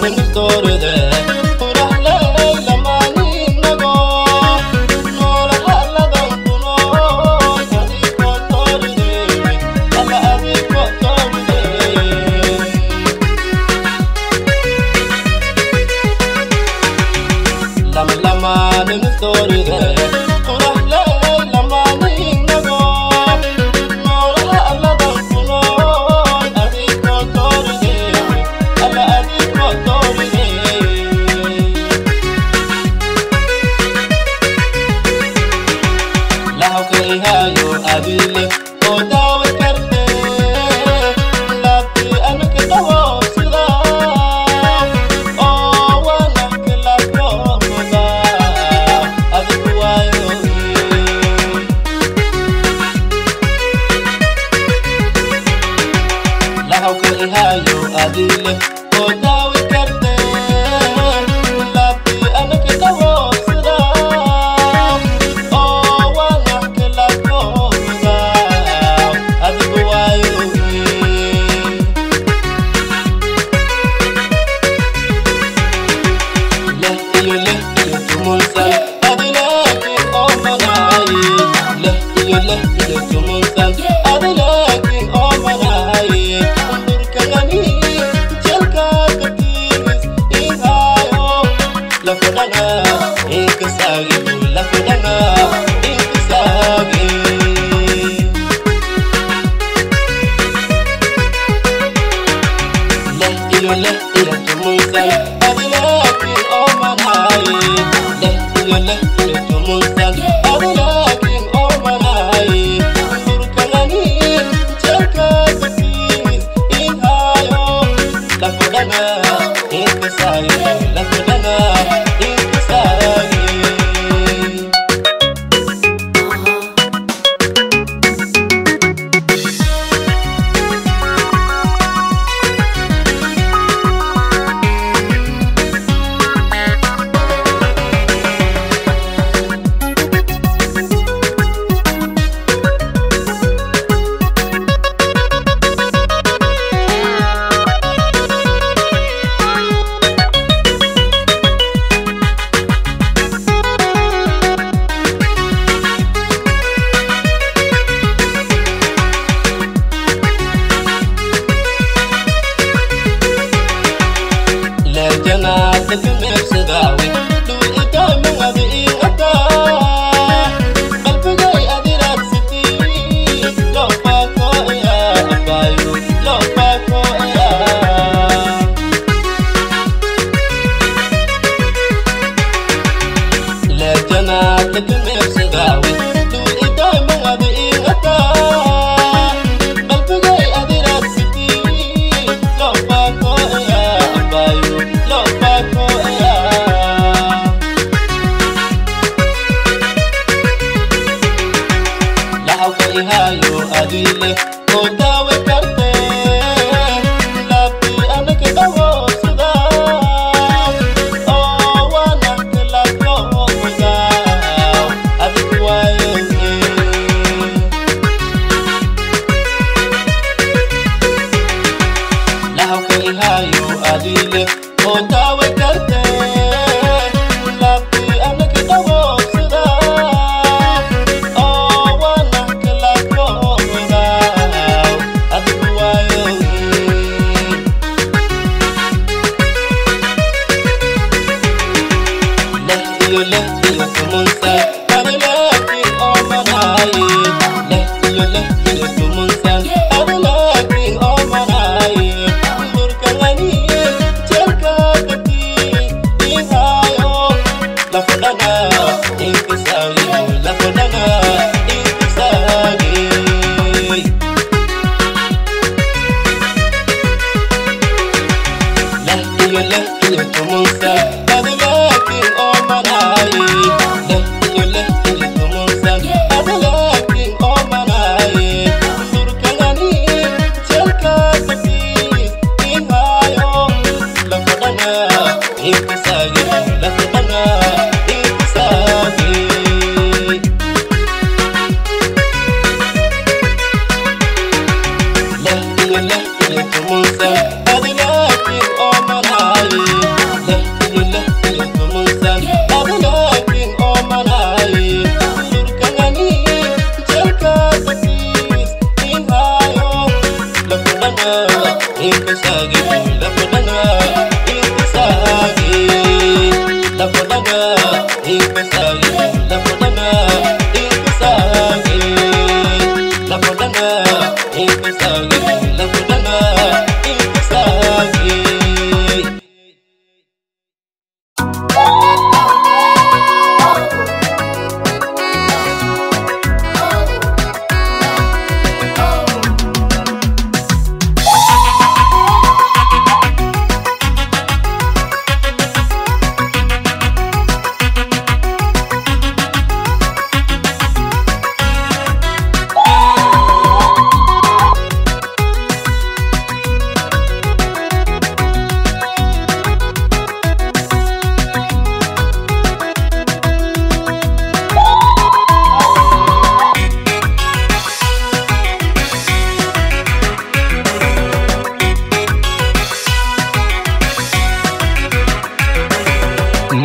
Lo pa ko ya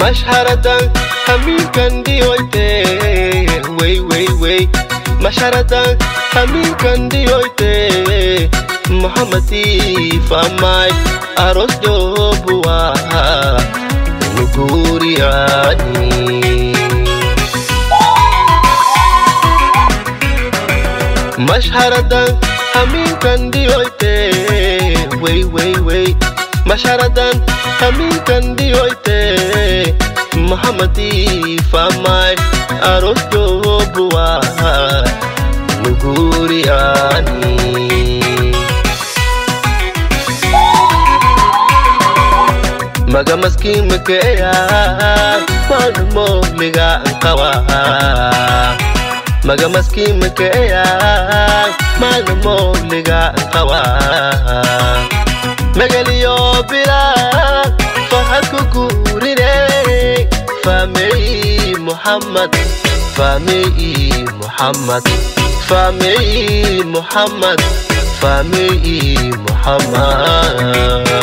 mashharadan hamiinkan dhiyoyte wey wey wey mashharadan hamiinkan dhiyoyte mohammadii faamay aros joobuwa nuguriyaani mashharadan hamiinkan dhiyoyte wey wey wey mashharadan hamiinkan dhiyoyte mohammadii faamay aros joobuwa nuguriyaani maga maskiin makeeya maalumo ligaan qawa maga maskiin makeeya maalumo ligaan qawa magaliyo bilaa farxad ku guurine faamey muhammad faamey muhammad faamey muhammad faamey muhammad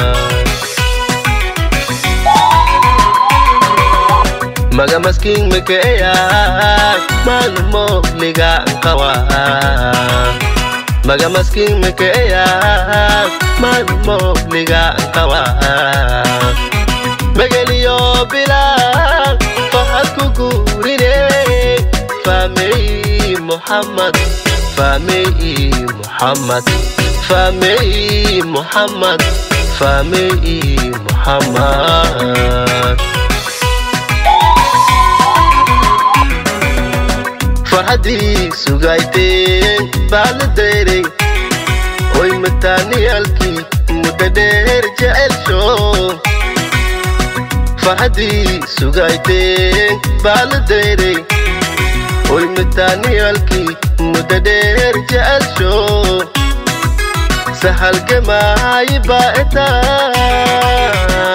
maga maskiin makeeya maalumo ligaan qawa maga maskiin makeeya maalumo ligaan qawa magaliyo bilaa farxad ku guurine faamey muhammad faamey muhammad faamey muhammad faamey muhammad farxaddii sugayteen baa la dayray oy mataaniyaalkii muddo dheer jecelsho farxaddii sugayteen baa la dayray oy mataaniyaalkii muddo dheer jecelsho sahalgemaayi baa etaa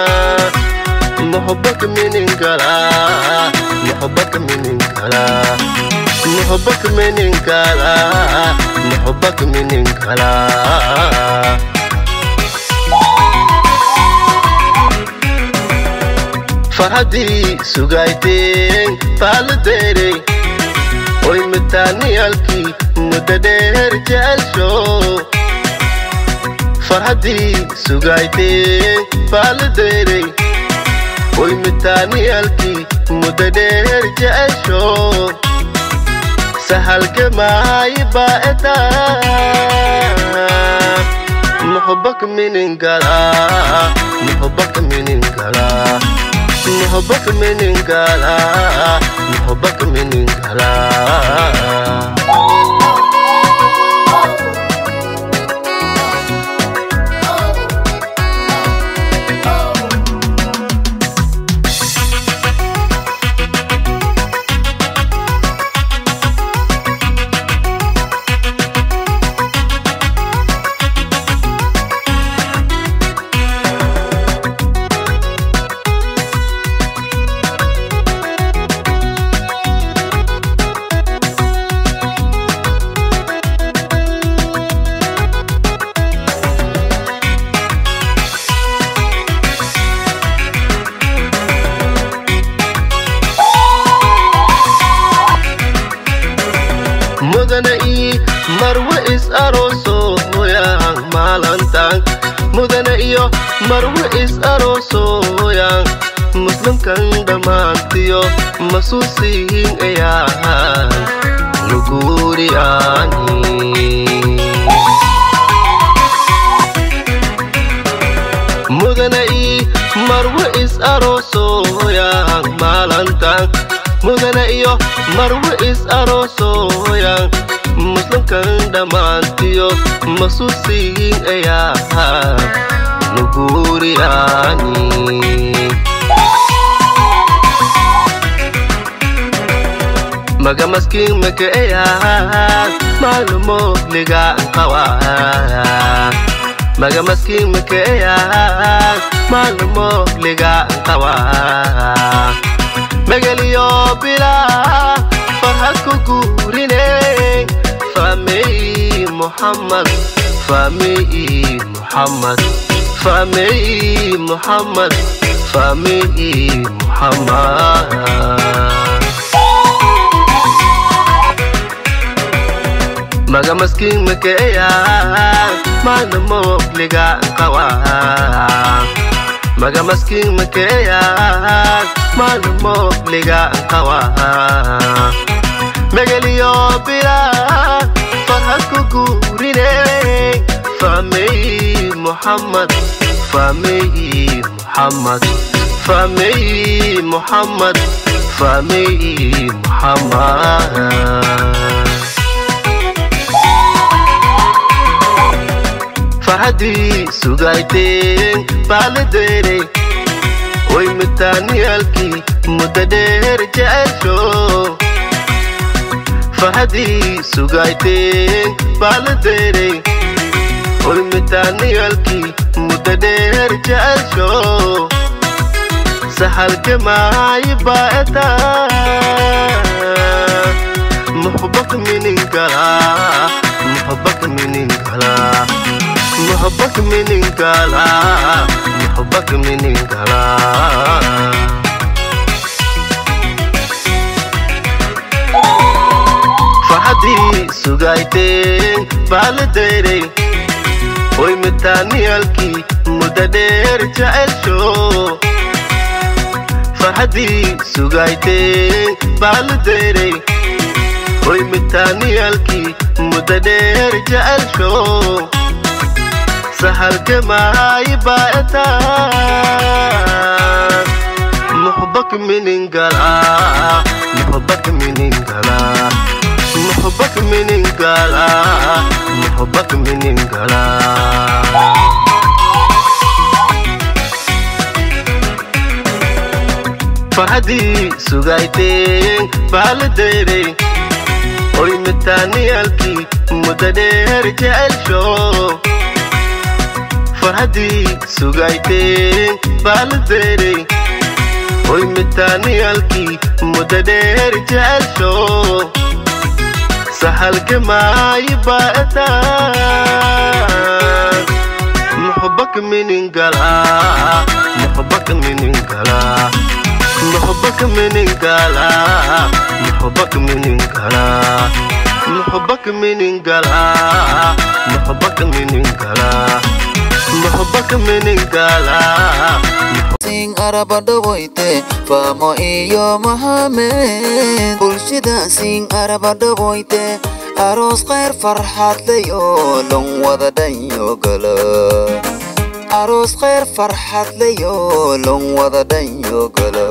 محبك من انقلا محبك من انقلا محبك من انقلا محبك من انقلا فرحدي سوغايتين بالديري oy mataaniyaalkii muddo dheer jecelsho farxaddii sugayteen baalideyray oy mitaaniyaalkii muddo dheer jecelsho sahalgemaayi baa etaa muxubak miningala muxubak miningala muxubak miningala muxubak miningala mudana ii marwe is aroosoyan maalantan mudana iyo marwe is aroosoyan muslimkan dhammaantiyo masuusiin ayaan nuguuriyaani mudana ii marwe is aroosoyan maalantan mudana iyo marwe is aroosoyan muslimkan dhammaantiyo masuusiin ayaa nuguuriyaani maga maskiin makeeya maalumo ligaan qawa maga maskiin makeeya maalumo ligaan qawa magaliyo bilaa farxad ku guurine faamey muhammad faamey muhammad faamey muhammad fahmi muhammad maga maskiin makeeya maana moogliga qawa maga maskiin makeeya maana moogliga qawa megeliyo bila farhad ku guurine fahmay muhammad fahmay muhammad fahmay muhammad fahmay muhammad farxaddii sugayteen baaladeere way mitaaniyaalkii muddo dheer jecesho farxaddii sugayteen baaladeere way mitaaniyaalkii muddo dheer jecesho sahalke maayi baa'eta muxbak mininkala muxbak mininkala محبك من انقلا محبك من انقلا فحدي سوغايتين بالديري وي متانيالكي مددير جعلشو فحدي سوغايتين بالديري وي متانيالكي مددير جعلشو sahalke maayi baa'eta muxbak miningala muxbak miningala muxbak miningala muxbak miningala farxaddii sugayteen baaladeere oy mitaaniyaalkii muddo dheer jecelsho farxaddii sugayteen baaladeere oy mitaaniyaalkii muddo dheer jecelsho sahalke maayi baa'eta muxbak miningala muxbak miningala muxbak miningala muxbak miningala muxbak miningala muxbak miningala muxbak miningala sing arabadhawoyte faamo iyo mahamed bulshada sing arabadhawoyte aroos khayr farxad leyo lon wada dhanyo gala aroos khayr farxad leyo lon wada dhanyo gala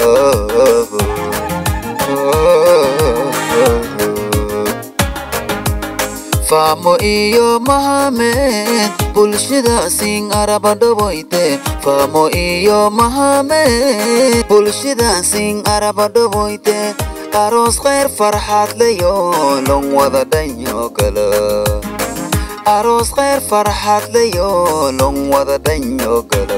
faamo iyo mahamed bulshada sing arabadhawoyte faamo iyo mahamed bulshada sing arabadhawoyte aroos khayr farxad leyo lon wada dhanyo gala aroos khayr farxad leyo lon wada dhanyo gala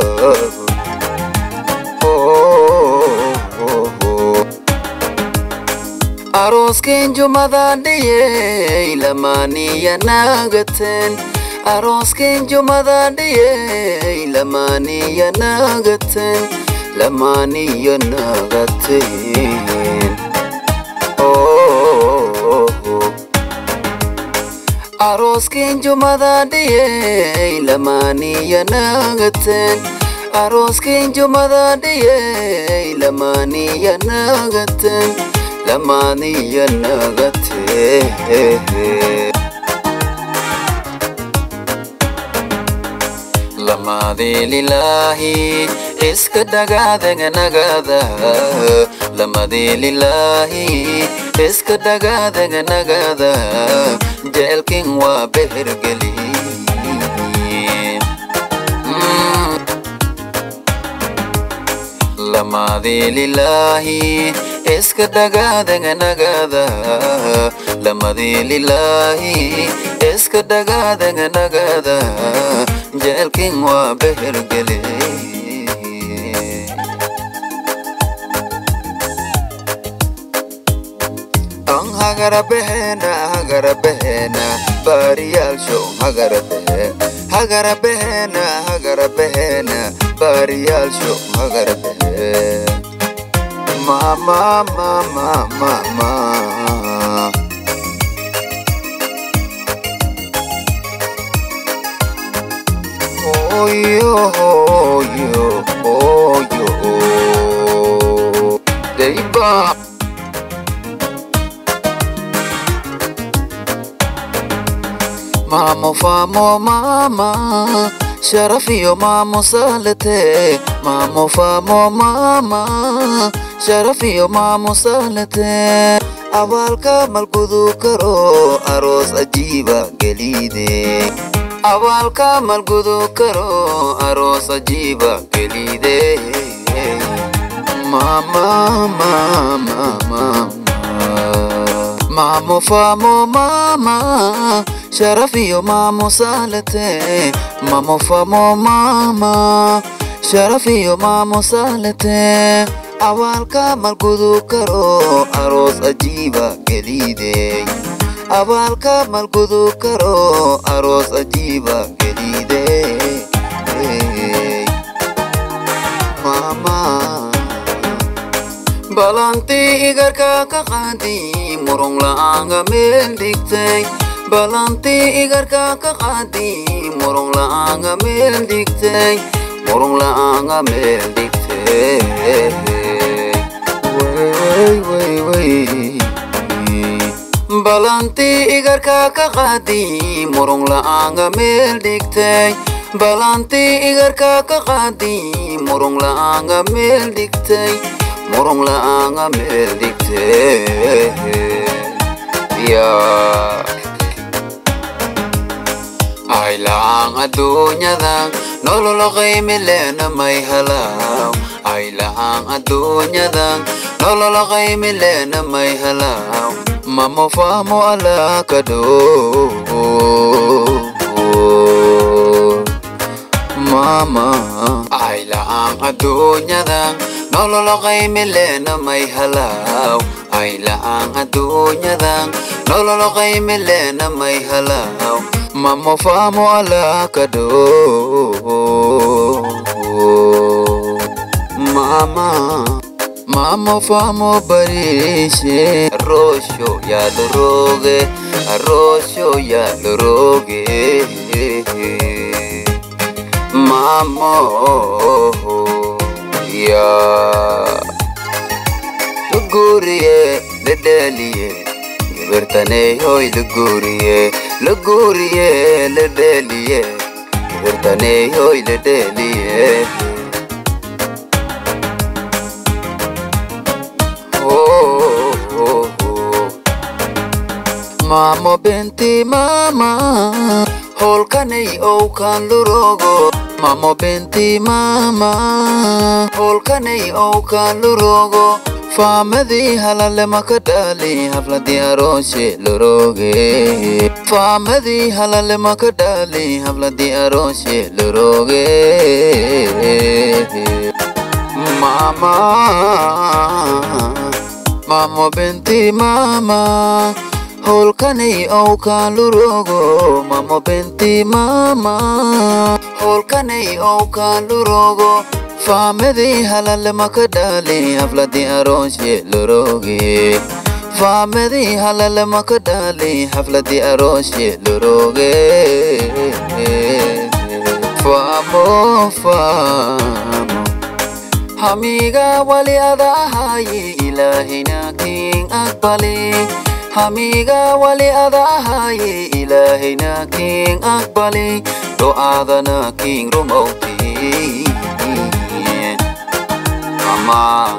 aroosken jumadan dhiyey lamaaniya naagaten aroosken jumadan dhiyey lamaaniya naagaten lamaaniya naagaten aroosken jumadan dhiyey lamaaniya naagaten aroosken jumadan dhiyey lamaaniya naagaten lamaaniya nagatee lamadii lilaahi iska dhagaadaganagada lamadii lilaahi iska dhagaadaganagada jeelkin waa behergeli lamadii lilaahi iska dhagaadaganagada lamadii lilaahi iska dhagaadaganagada jeelkin waa behergeli an hagarabehena hagarabehena baariyaalsho hagarabehena hagarabehena hagarabehena baariyaalsho hagarbehe mama mama mama oyo oyo oyo deiba Mamo famo mama Sharafiyo mamo salete Mamo famo mama Sharafiyo mamo salete Awalka malgudu karo Aros ajiba gelide Awalka malgudu karo Aros ajiba gelide Mama mama mama Mamo famo mama Sharafiyo mamo salete Mamo famo mama Sharafiyo mamo salete Awalka malgudu karo Aros ajiba gelide Awalka malgudu karo Aros ajiba gelide Mama balanti igarka ka qaadi murung la'aanga meel dhigtay balanti igarka ka qaadi murung la'aanga meel dhigtay murung la'aanga meel dhigtay way way way balanti igarka ka qaadi murung la'aanga meel dhigtay balanti igarka ka qaadi murung la'aanga meel dhigtay murung la'aanga meel dhigtee yaa ay la'aan adduunyadan nololo qiimi leena may halaaw ay la'aan adduunyadan nololo qiimi leena may halaaw mamo faamo alaa kadhoo mama ay la'aan adduunyadan nololo qiimi leena may halaaw ay la'aan adduunyadan nololo qiimi leena may halaaw mamo faamo alaa kadhoo mama mamo faamo bariishe arroosho yaalorooge arroosho yaalorooge mamo ya luguriye ledeliye gebertane hoy luguriye luguriye ledeliye gebertane hoy ledeliye oh, oh, oh. mamo benti mama holkanay owkan lurogo mamo benti mama holkanay owkan lurogo faamadii halale maka dhali habladii arooshe loroge faamadii halale maka dhali habladii arooshe loroge mama mamo benti mama holkanay owkan lurogo mamo benti mama holkanay owkan lurogo faamadii halale maka dhali habladii arooshe loroge faamadii halale maka dhali habladii arooshe loroge faamo faamo hamiga wali adahaye ilaahina king aqbali hamiga wali adahaye ilaahina king aqbali do'aadana king rumowti mama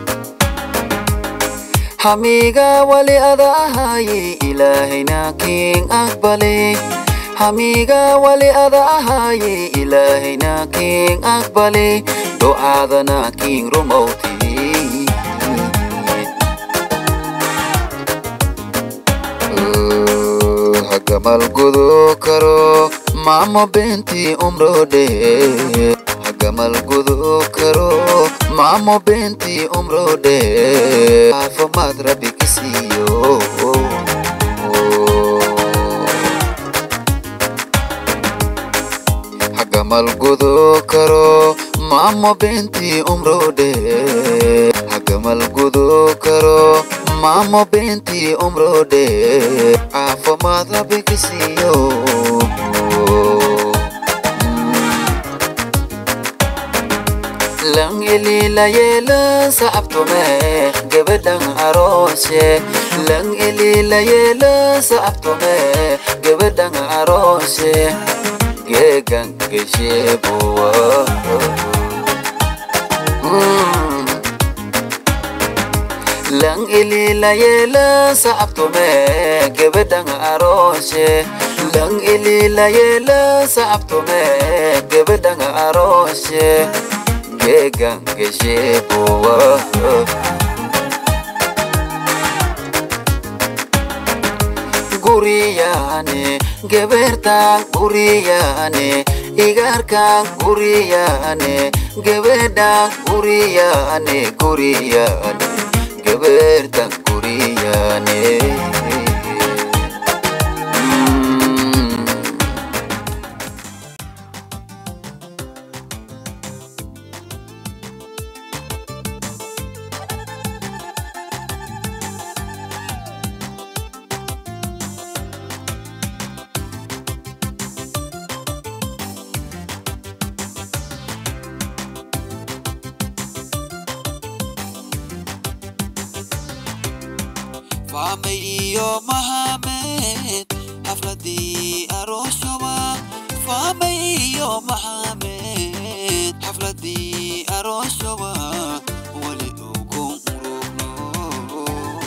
hamiga wali adahaye ilaahina king aqbali hamiga wali adahaye ilaahina king aqbali do'aadana king rumowti hagamal gudu karo mamo benti umrode hagamal gudu karo mamo benti umrode afamad rabi kisiyo hagamal gudu karo maamo beentii umroodhe hagamal gudo karo maamo beentii umroodhe caafimaad habikisiyo lang ililayela saabtume gabadhan arooshe lang ililayela saabtume gabadhan arooshe geegan gesheebuwa lang ililayela saabtume gabadhan arooshe lang ililayela saabtume gabadhan arooshe geegan gesheebuwa guriyane gebertan guriyane igarkan guriyane gebedan guriyane guriyane gebertan guriyane Mm. Fahme iyo Mohamed xafladii arooshawa Fahme iyo Mohamed xafladii arooshawa wali ugu murugno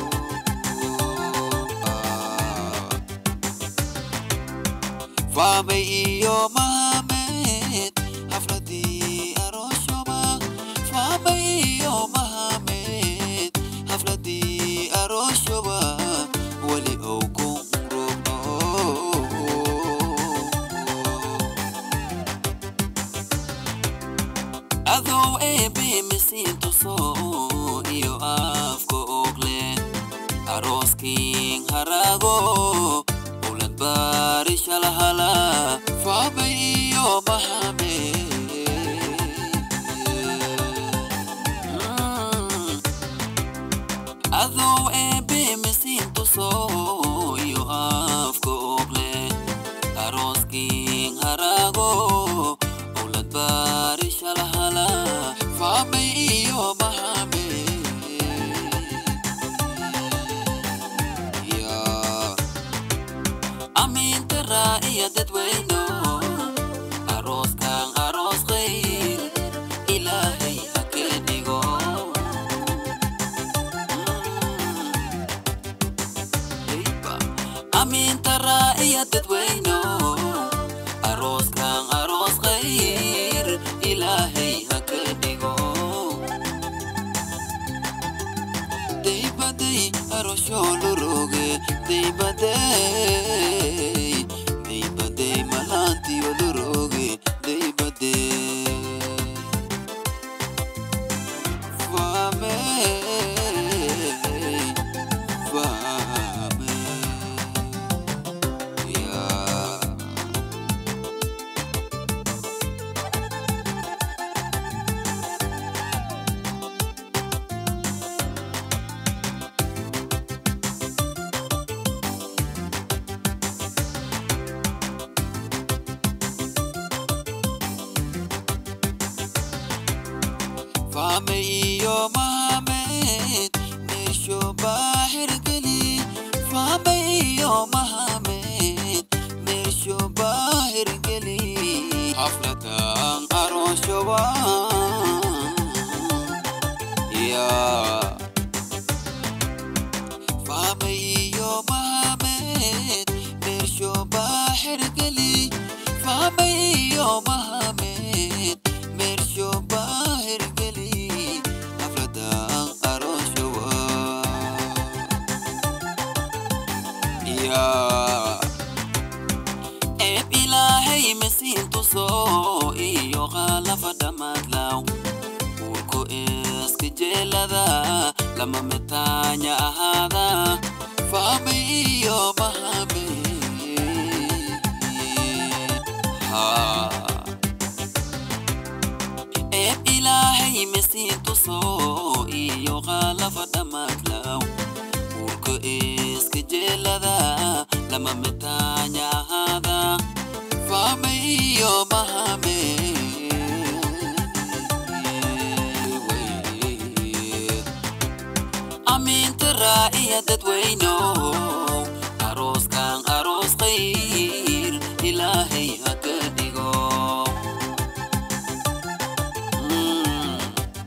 Fahme iyo Mohamed xafladii arooshawa Fahme iyo Mohamed xafladii arooshawa wali ugu murugno adoo eebe misiintuso iyo afka ogle arooskiin harago ulad baarishalahala faabay iyo mahame adoo eebe misiintuso iyo afka ogle arooskiin harago ulad baarishalahala faabay iyo mahame Yeah. amintara iyo dadweyno arooskan aroos khayr ilaahay ha ka dhigo amintara iyo dadweyno arooskan aroos khayr ilaahay ha ka dhigo daybaday arooshooloroge daybaday daybaday malaantiyoloroge daybaday fame fame yeah. Fame iyo Mohamed Meesho bahir geli Fame iyo Mohamed Meesho bahir geli Haflatan aroshawa Ya Fame iyo Mohamed Meesho bahir geli Fame iyo Mohamed Meesho bahir geli Haflatan aroshawa Ya eeb ilaahay masiintuso iyo qaalafa dhammaadlaw uurku iska jeelada lama mitaanya ahaada faamay iyo mahame eeb mesiintuso iyo qaalafa dhammaadlaw uurka iska jeelada lama mitaanya ahaada faamayo mahame amiinta raa'iya dadweyno arooskan aroos khayr ilaahay ha ka dhigo Mm.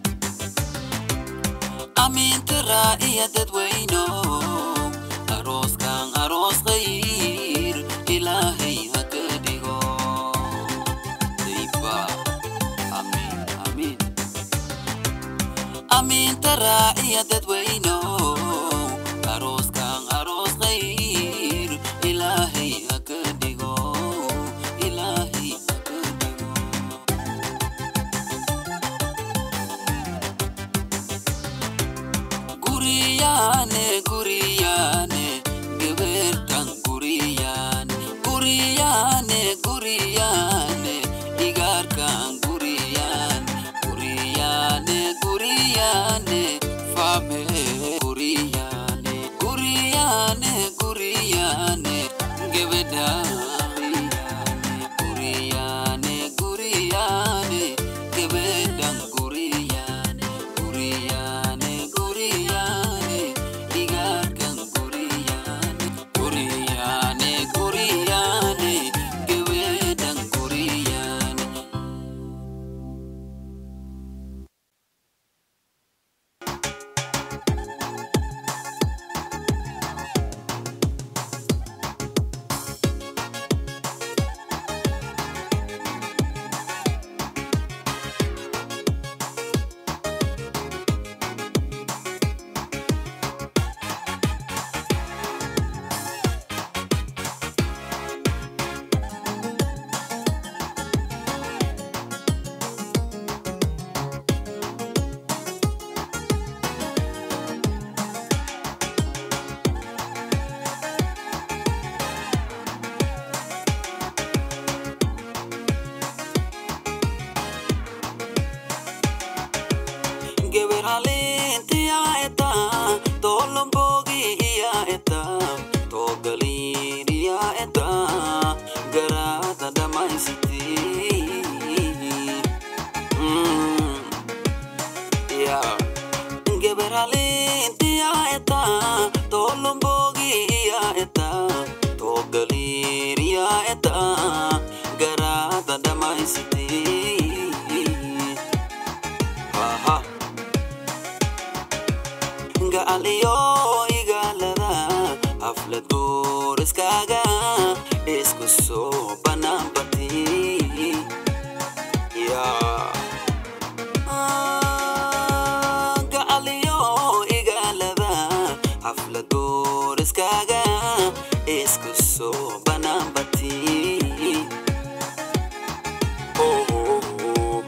amiinta raa'iya dadweyno arooskan aroos khayr ilaahay ha ka dhigo Dayba. Amiin, amiin. amiinta raaciya dadweyno arooskan aroos khayr ilaahay ha ka dhigo ilaahay ha ka dhigo guriyaane guriyaane gebeertan guriyaane guriyaane guriyaane igaarkan guriyaane guriyaane guriyaane fame guriyaane guriyaane guriyaane gebeda guriyaane guriyaane gebedan guriyaane guriyaane guriyaane igaarkan guriyaane guriyaane guriyaane gebedan guriyaane geberalenti ya eta tolombogi ya eta togalin ya eta garata damaisiti Mm, ya geberalenti ya eta tolombogi ya eta togalin ya eta garata damaisiti Aha. nga aliyo igalada haflad booriskaaga isku soo banaanbati nga aliyo igalada haflad booriskaaga isku soo banaanbati oh, oh, oh.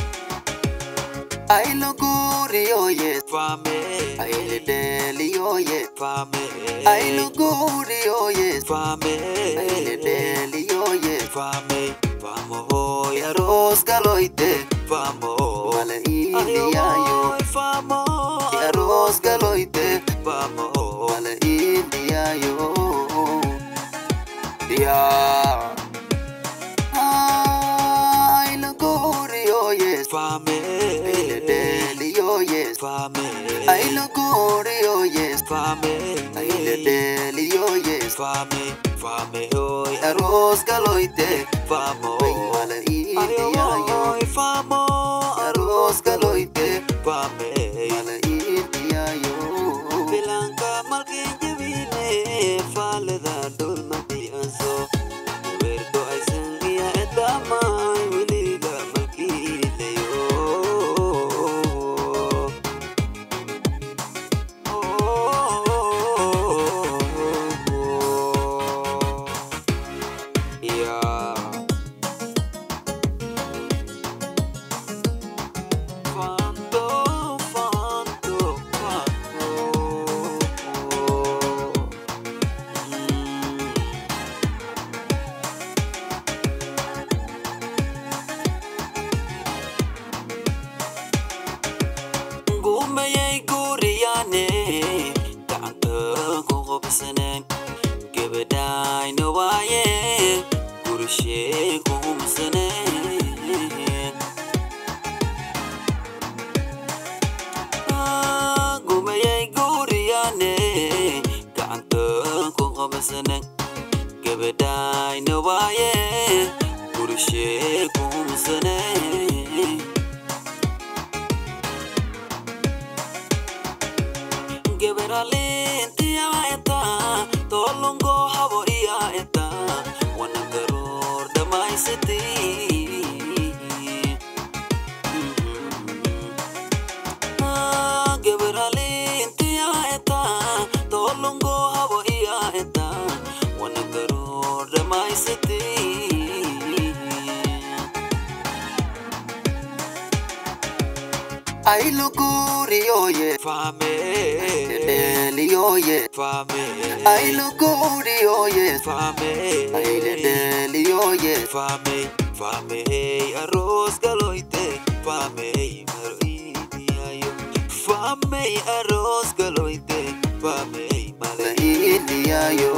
Ay lugurio yes Fame, Ay ledelio yes fame, Ay lugurio yes fame, Ay ledelio yes fame, vamos hoy, Yaros galoite vamos, Mala indiayo Ay, vamos, Yaros galoite vamos, Mala indiayo Ya Ay lugurio yes fame, Ay ledelio yes fame, Ay lugurio yes fame, Ay ledelio yes fame, fame hoy, Yaros galoite vamos, Ay mala indiayo Ay, vamos, Yaros galoite fame, Mala indiayo bilang ka malkin jabine, falda dul matianso, verdo ay sangia etamay, wiliga malkilayo. Yeah. Cuando qabsanan gabadhayna waaye gurishee kuumsanay geberalintiyaa etaa tolongo habo iyaa etaa wana garoor dhammaysatii geberalintiyaa etaa tolongo habo iyaa etaa wana garoor dhammaysatii ailuguriyoye Fame, deliyoye fame, ailuguriyoye fame, deliyoye fame, fame, arroz galoite, fame, maroidiayo, fame, arroz galoite, fame, malay. iliyayo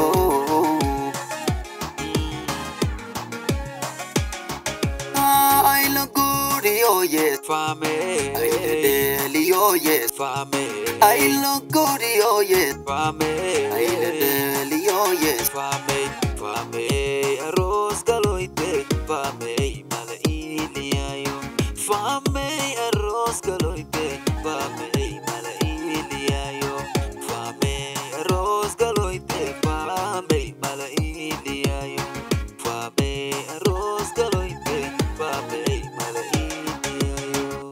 ailuguriyoye Fame, deliyoye fame, ailuguriyoye fame, deliyoye fame, fame, arroz galoite, fame, malailiayo, fame, arroz galoite, fame, malailiayo, fame, arroz galoite, fame, malailiayo, fame, arroz galoite, fame, malailiayo.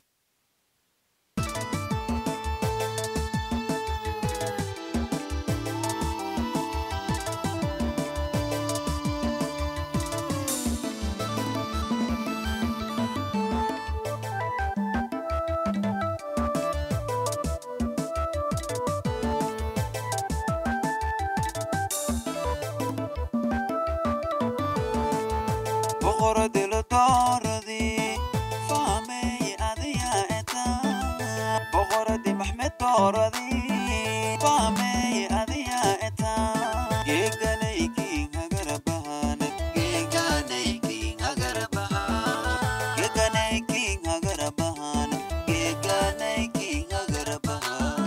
boqoradi la dooradii fahmay adiga eta boqoradi maxmed dooradii fahmay adiga eta geeganaykiin hagarabahan geeganaykiin hagarabahan geeganaykiin hagarabahan geeganaykiin hagarabahan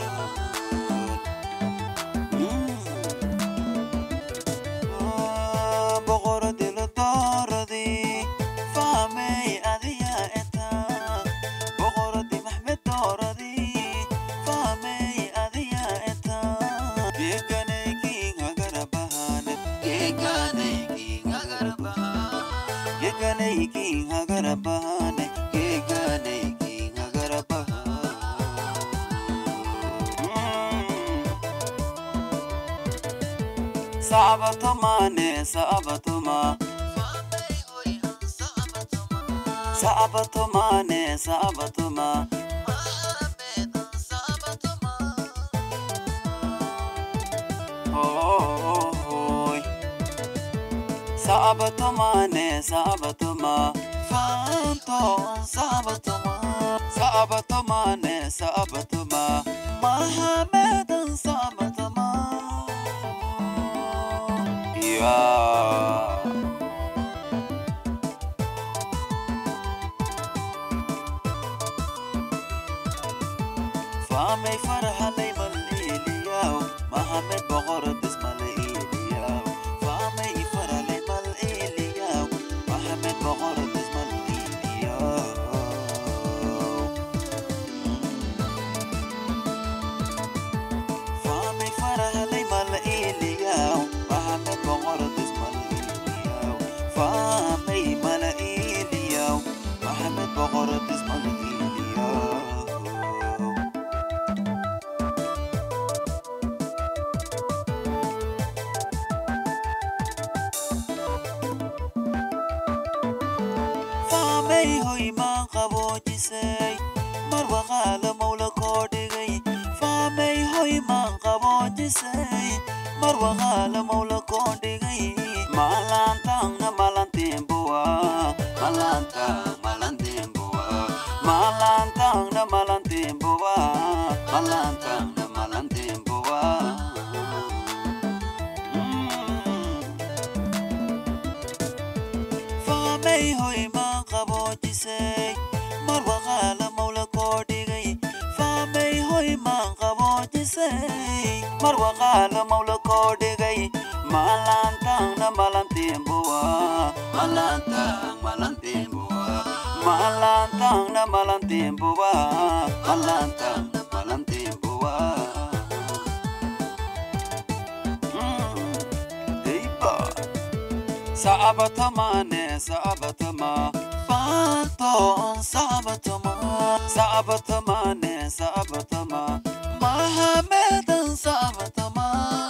boqoradi la dooradii fahmay adiga eta boqoradi maxmed dooradii fahmay adiga eta geeganaykiin hagarabahan geeganaykiin hagarabahan geeganaykiin hagarabahan geeganaykiin hagarabahan Sabatoma ne sabatoma Sabatoma ne sabatoma Hoy Sabatoma ne sabatoma Phantom sabatoma Sabatoma ne sabatoma Mohammedan sabatoma Yeah. فامي فرحة لي مليلياو محمد بغرد اسم ليلياو فامي فرحة لي مليلياو محمد بغرد اسم ليلياو فامي فرحة لي مليلياو محمد بغرد اسم ليلياو فامي مليلياو محمد بغرد اسم ليلياو faamay hoy maan qaboojisay mar waqaala mawla koo dhigay faamay hoy maan qaboojisay mar waqaala mawla koo dhigay maalaantaangna malantiinbuwa malaantaang malantiinbuwa maalaantaangna malantiinbuwa malaantaangna malantiinbuwa faamay hoy maan qaboojisay mar waqaala mawla koo dhigay faamay hoy maan qaboojisay mar waqaala mawla koo dhigay malantang malantimbuwa malantang na malantimbuwa malantang na malantimbuwa Mm, Deiba Saabatama ne saabatama Fanton saabatama Saabatama ne saabatama Mahamedan saabatama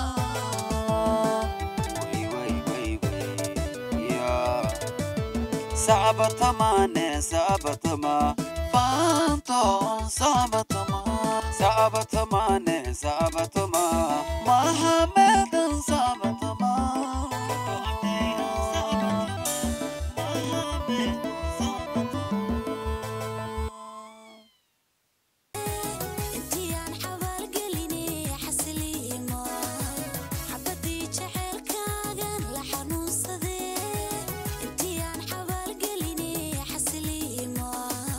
Wai wai wai wai Yeah Saabatama ne saabatama Fanton saabatama Saabatama ne saabatama Mahamedan saabatama intii aan xabaal gelinay xasiliimo xabadii jaceylkaagan la xanuunsadee intii aan xabaal gelinay xasiliimo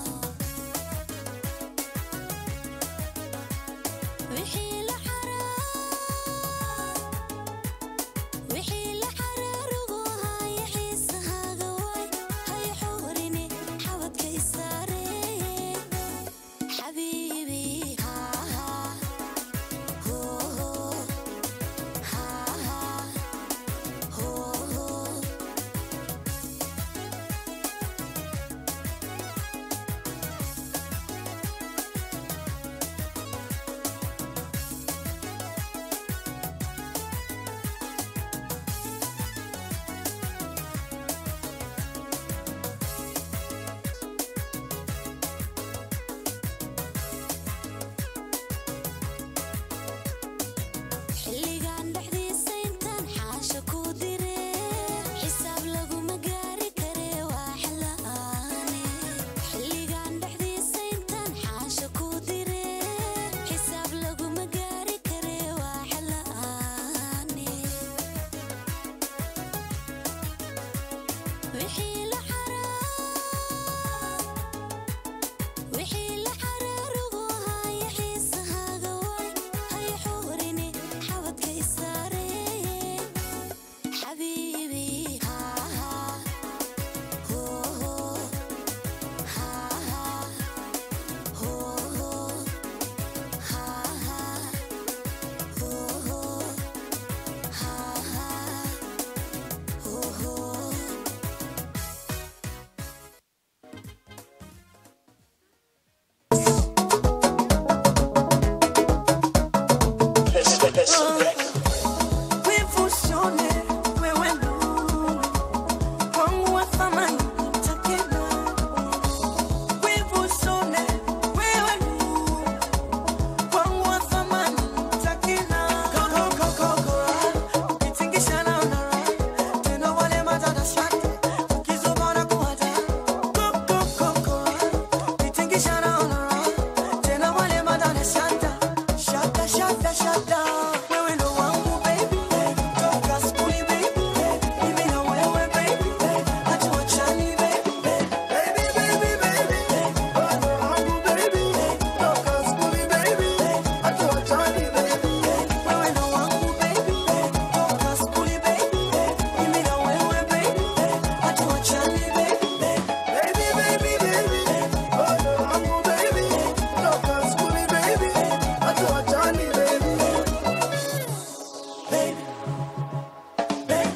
wixii la xaraa wixii la xaraarugu haya xiisahaaga waay hay xuurini xabadka isaaree حبيبي ها ها هو هو ها ها هو هو xilligan dhexdiisa intaan xaasha ku dire xisaab laguma gaari kare waa xila'aane xilligan dhexdiisa intaan xaasha ku dire xisaab laguma gaari kare waa xila'aane wixii la xaraa wixii la xaraarugu haya xiisahaaga waay hay xuurini xabadka isaaree xabiibi haa haa hoo hoo haa haa hoo hoo haa haa hoo hoo haa haa hoo hoo Wifusione wewe nuru wangu wa thamani takena. Wifusione wewe nuru wangu wa thamani takena. Koko koko koko, ukitingisha naona raha. Tena wale matata shati, ukizubara kuwata. Koko koko, ukitingisha naona raha. Tena wale matata shata. Shata shata shata. Wewe ndo wangu baby. Toka skuli baby. Mimi na wewe baby. Hatuachani baby. Baby baby baby. Wewe ndo wangu baby. Toka skuli baby. Hatuachani baby. Wewe ndo wangu baby. Toka skuli baby. Mimi na wewe baby. Hatuachani baby. Baby baby baby. Wewe ndo wangu baby. Toka skuli baby. Hatuachani baby. Baby. Baby.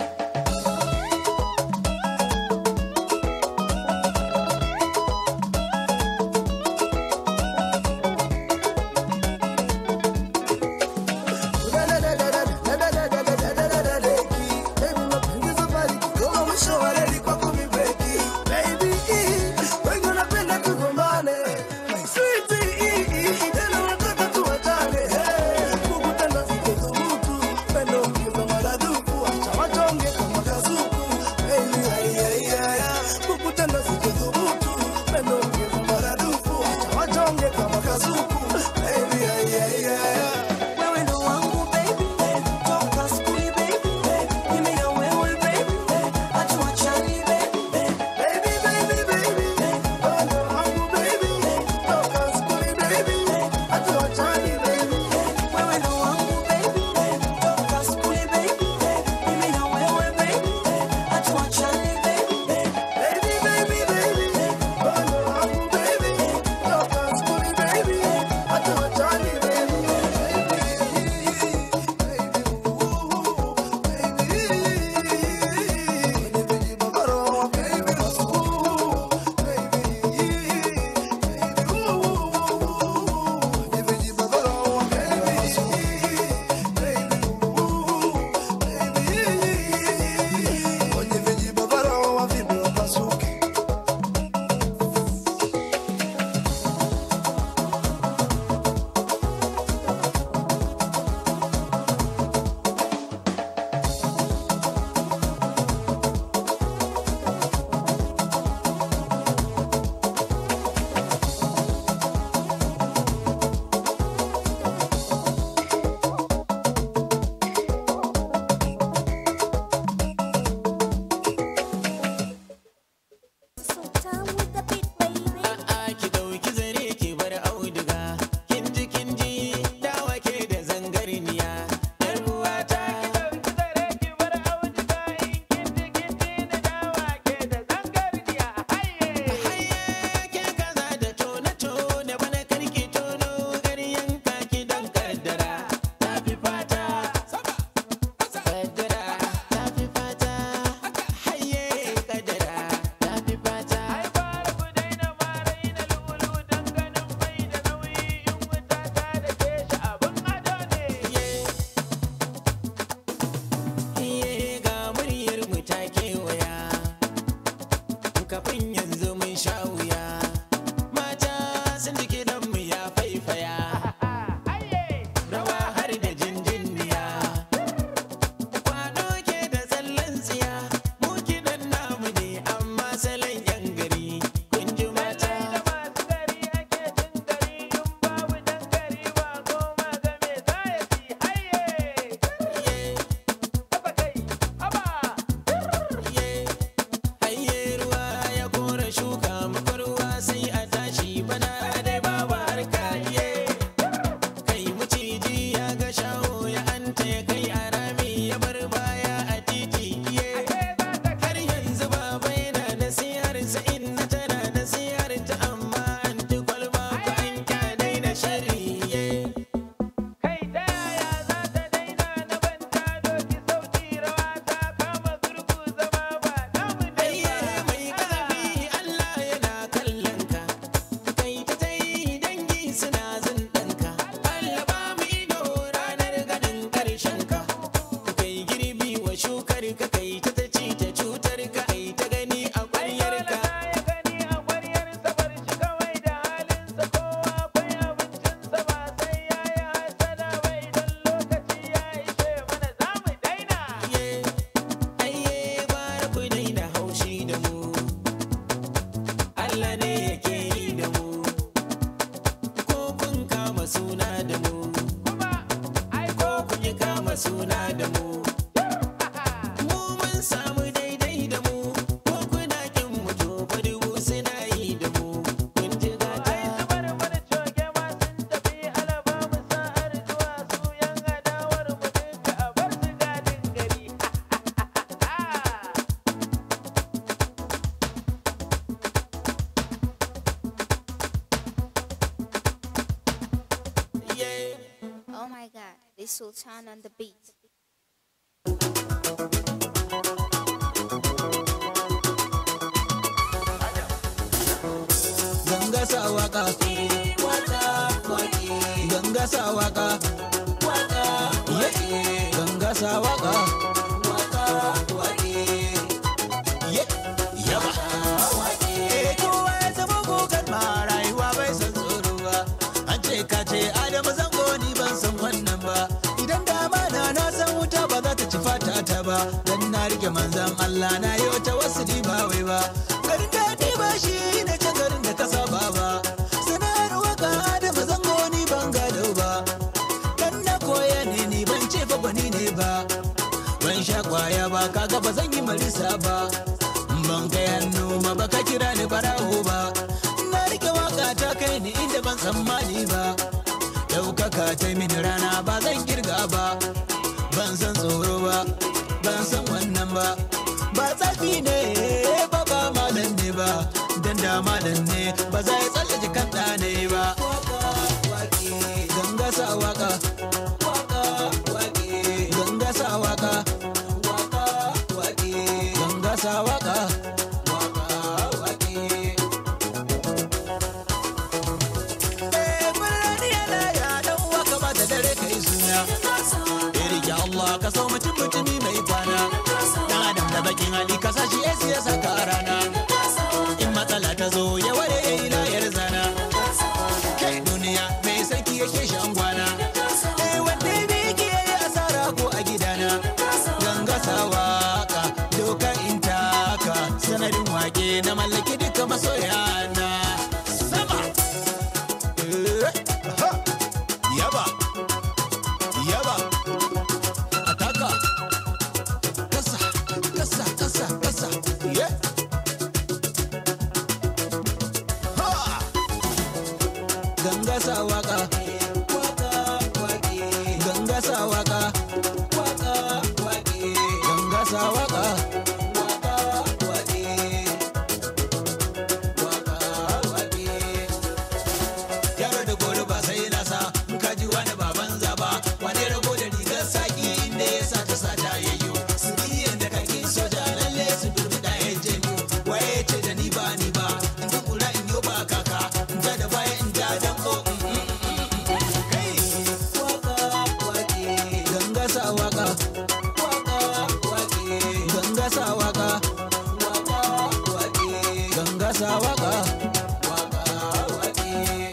Wewe ndo wangu baby, toka skuli baby, mimi na wewe baby, hatuachani baby, baby baby baby, wewe ndo wangu baby, toka skuli baby, hatuachani baby, wewe ndo wangu baby, toka skuli baby, mimi na wewe baby, hatuachani baby, kama suna da mu ko kun yi kama suna da mu mu mun samu daidai da mu ko kuna kin mu to fa dubu suna yi da mu kun ji gata yeah Oh my god, this Sultan on the beat. ganga sa waka waka waki ganga sa waka waka waki ganga sa waka waka waki yaba Eh, kowa ya zama gogar ma rayuwa bai san tsoro ba an ce ka ce adamu zango ni ban san wannan ba idan dama na na san wuta ba za ta ci fata ta ba dan na rike manzan Allah na yi wata wasu ba wai ba garin daɗi ba shi ne can garin da ka saba ba sana'ar waka adamu zango ni ban gado ba dan na koya ne ni ban ce fa bani ne ba ban sha kwaya ba kaga ba zan yi marisa ba ban kai hannu ma ba ka kira ni barawo ba na rike waka ta kai ni inda ban tsammani ba ɗaukaka ta mini rana ba zan kirga ba ban san tsoro ba ban san wannan ba ba tsafi ne ba ba malam ne ba dan da malam ne ba za ya tsallake kan ne ba ganga sa waka ganga sa waka ganga sa waka Eh, birni yana ya dan waka ba da dare kai suna Iri ya Allah ka so mutum mutumi mai kwana Dan adam da bakin hali ka sashi ya siya saka a rana In matsala ta zo ya ware ya yi layar zana Kai duniya mai sarki yake shan gwana Eh wanda bi ki yayi asara ko a gidana Ganga sa waka doka in taka sanadin wake na mallaki duka masoyana Sama Eh, aha. Yaba Yaba Ataka Kasa Kasa Kasa Kasa Yeah Ha Ganga sa waka Waka waki Ganga sa waka Waka waki Ganga sa waka Waka waki Waka waki yaro da gori ba sai na sa in ka ji wani baban zaba wane rago da rigar saki inda ya sa ta sa ta yayyo su biyan da kakin soja lalle su dubi da ya janyo waye ce da ni ba ni ba in ta kura in yo ba kaka in ta da baya in ta danko kai waka wake ganga sa waka waka wake ganga sa waka waka wake ganga sa waka waka wake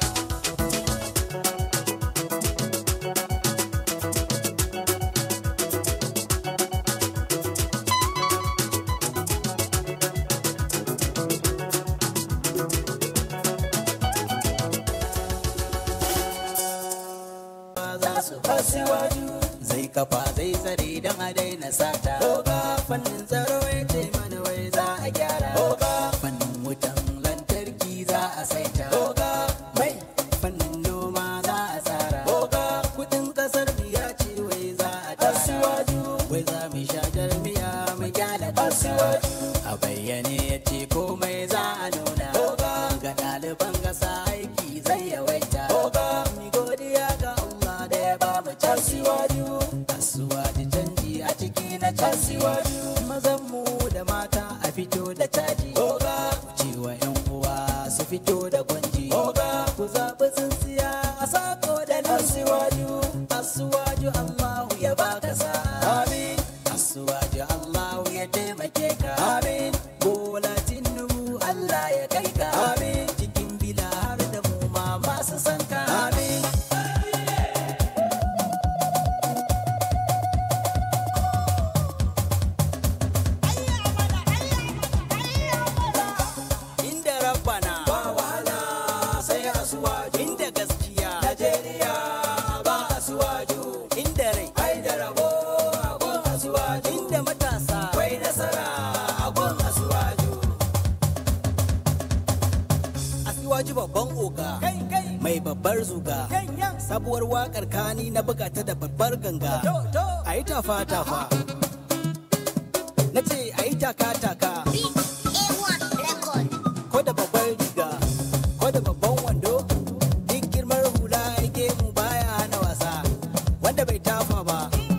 za su fasiwaju zai kafa zai tsare don a daina sata oga fannin tsaro ya ce mana wai za a gyara oga fannin wutan lantarki za a saita oga mai fannin noma za a tsara oga kudin kasar ya ce wai za a tara wai za mu sha jarmiya mu gyara asiwaju a bayyane ya ce komai za a nuna oga ga ɗaliban gasa aiki zai yawaita oga mi godiya ga Allah da ya ba mu casiwaju asuwaji canji a ciki na casiwaju mazan mu da mata a fito da caji oga ku ce wa yan uwa su fito da gwanji oga ku zaɓi tsintsiya a sako da nasiwaju asuwaju Allahu ya baka sa amin asuwaju Allahu ya taimake ka amin bola tinubu Allah ya kai ka amin cikin bila har da mu ma masu san ka amin inda rabbana ba wahala sai asuwa inda gaskiya Najeriya mai babbar zuga sabuwar wakar kani na buga ta da babbar ganga a yi tafa tafa na ce a yi taka taka ko da babbar riga ko da babban wando duk girmar hula ya gemu baya hana wasa wanda bai tafa ba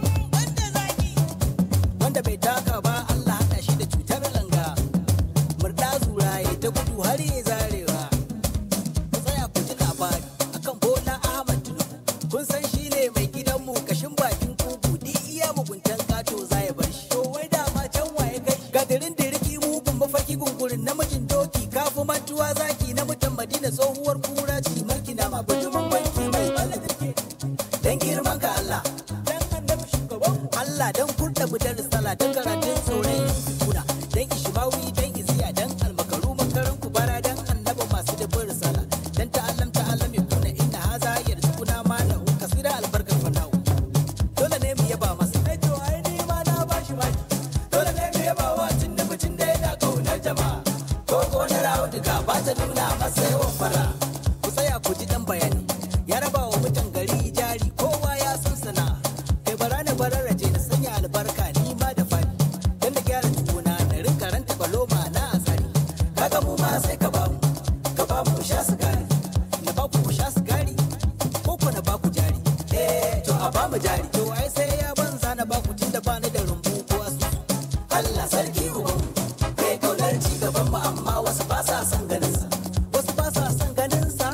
wanda bai taka ba Allah hada shi da cutar langa murda zura ya ta gudu har ya zarewa ku tsaya ku ji labari akan bola ahmad tinubu kun san shi ne mai gidanmu kashin bakin kuku duk iya muguntan kato za ya bar shi to wai dama can waye kai gadirin diriki mugun mafarki gungurin namijin doki kafu mantuwa zaki na mutan madina tsohuwar kura ci marki na ma bujumin banki mai bala dan girman ka Allah dan annabi shugaban Allah dan kurda budar sala dan karatun tsoron kuna dan ishimawi dan iziya dan almakaru makaran kubara dan annabi masu da bin sala dan ta'allam ta'allam ya kuna inna haza yarzuquna ma na kasira albarkar fanawo dole ne mu yaba masa ai to ai ni ma na bashi baki dole ne mu yaba wa tun da mutum da yana kaunar jama'a ko ko na rawu duka ba ta nuna masa yawan fara ku tsaya ku ji dan bayani ya raba wa mutan gari jari kowa ya san sana kai bara na bararraje na sanya albarka ni ma da fadi dan da gyara tuna na rinka ranta baloma na asari kaga mu ma sai ka bamu ka bamu mu sha sigari na ba ku ku sha sigari ko ku na ba ku jari eh to a bamu jari to ai sai ya banza na ba ku tunda ba ni da rumbu ko asu Allah sarki uban kai kaunar ci gaban mu amma wasu ba sa son ganin sa wasu ba sa son ganin sa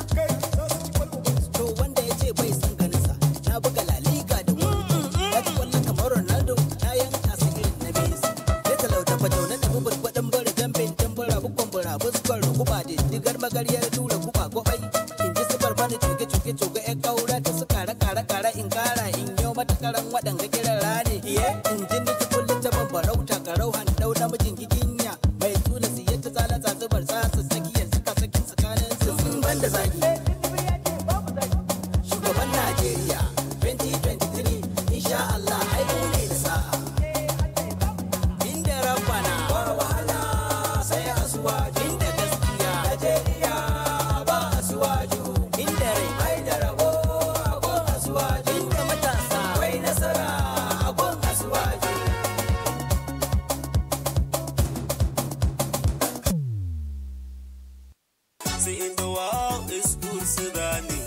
to wanda ya ce bai son ganin sa na buga la liga da wuri ya ci kwallon kamar Ronaldo na yanka su irin na Messi ya talauta fatau na tafi burbaɗin bara jambin tambara bukwan bara buskar rukuba da digar magaryar tura kuba gobai in ji sufar bani cuke cuke cuke yan kaura ta su kara kara kara in kara in yau mata karan waɗanga kiran rane iye in ji ni kullum ta bambarauta karau handau namijin giginya mai tula siye ta tsala zubar tsasa tsakiyar suka sakin tsakanin su sun banda zagi shugaban Najeriya 2023 insha Allah ai mu ne da sa'a inda rabbana ba wahala sai asuwaju inda gaskiya Najeriya ba asuwaju inda rai ai da rabo agon asuwaju inda matasa wai nasara agon asuwaju See in the world is good Sudani.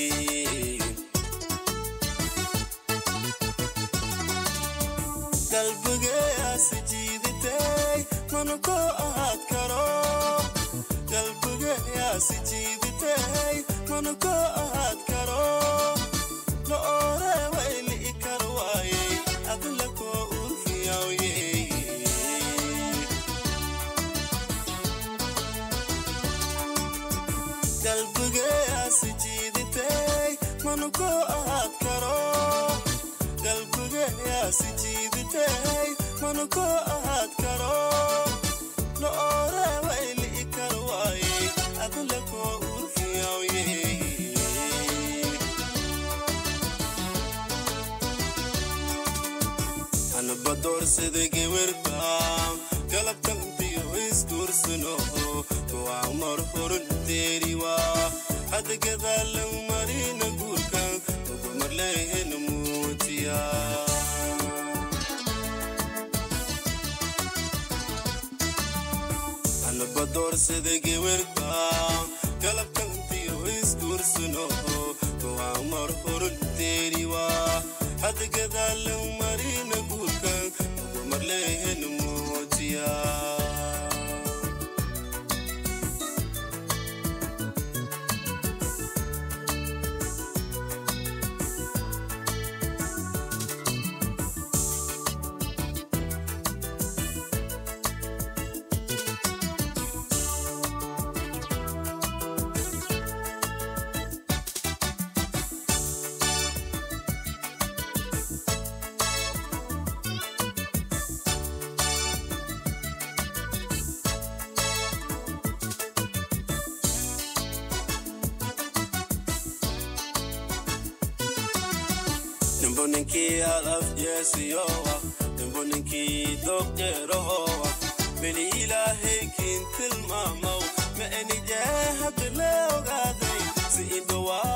qalbiga yaa si jiidatay mana ko ahaad karo qalbiga yaa si jiidatay mana ko ahaad karo la ore wayli ikar waaye adla koo urfiyawye qalbiga yaa si jiidatay mana ko ahaad karo qalbiga yaa si jiidatay mana ko ahaad karo la ore wayli ikar waaye adla koo urfiyawye anaba doorsada gewerka galabtantiyo isguursano waa mar horan deeriwa hada gadaalan marina guurka ugumarleehena muutiya anaba doorsada gewerka galabtantiyo isguursano waa mar horan deeriwa hada gadaalan marina guurka ugumarleehena muutiya ninkii alaf jeesiyowa nimbo ninkii doqeerahowa beni ilaahay kiin tilmaamaw ma enijee hadda la ogaaday si idhowaa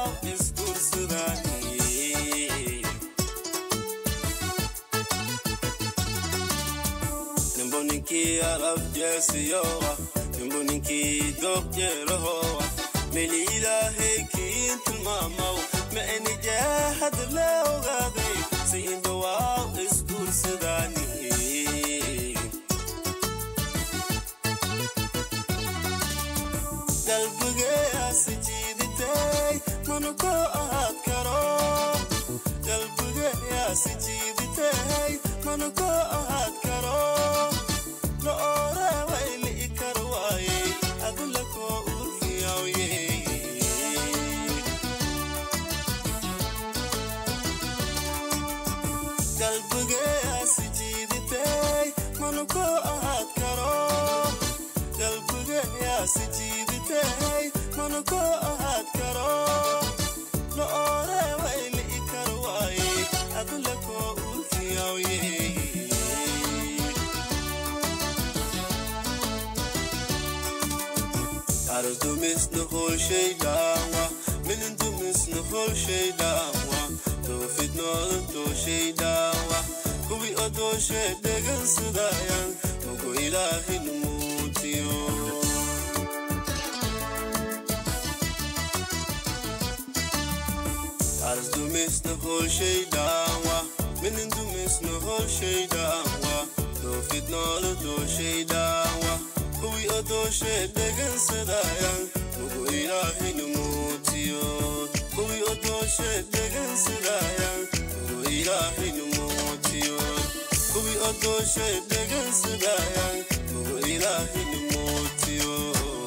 ninkii alaf jeesiyowa nimbu ninkii dooq jeelahowa meli ilaahay kiin tilmaamaw ma enijaahad la ogaaday si indhawaaw isguursadaani qalbigeyaasi jiiditay mana ko ahaad karo qalbigeyaasi jiiditay mana ko ahaad karo la oreeway li'i kar waaye adula koo urfiyawye qalbigeyaasi jiiditay mana ko ahaad karo qalbigeyaasi jiiditay mana ko ahaad karo la oreeway li'i kar waaye adula koo urfiyawye ardumisna holshaydaawa milindumisna holshaydaawa doofidnoodan dooshaydawa kuwi odooshe dhegansadaayan mugu ilaahin muutiyo ardumisna holshaydaawa milindumisna holshaydaawa doofidnooda dooshaydawa kuwi odooshe dhegansadaayan mugu ilaahin muutiyo kuwi odooshe dhegansadaayan mugu ilaahin muutiyo kuwi odooshe dhegansadaayan mugu ilaahin muutiyo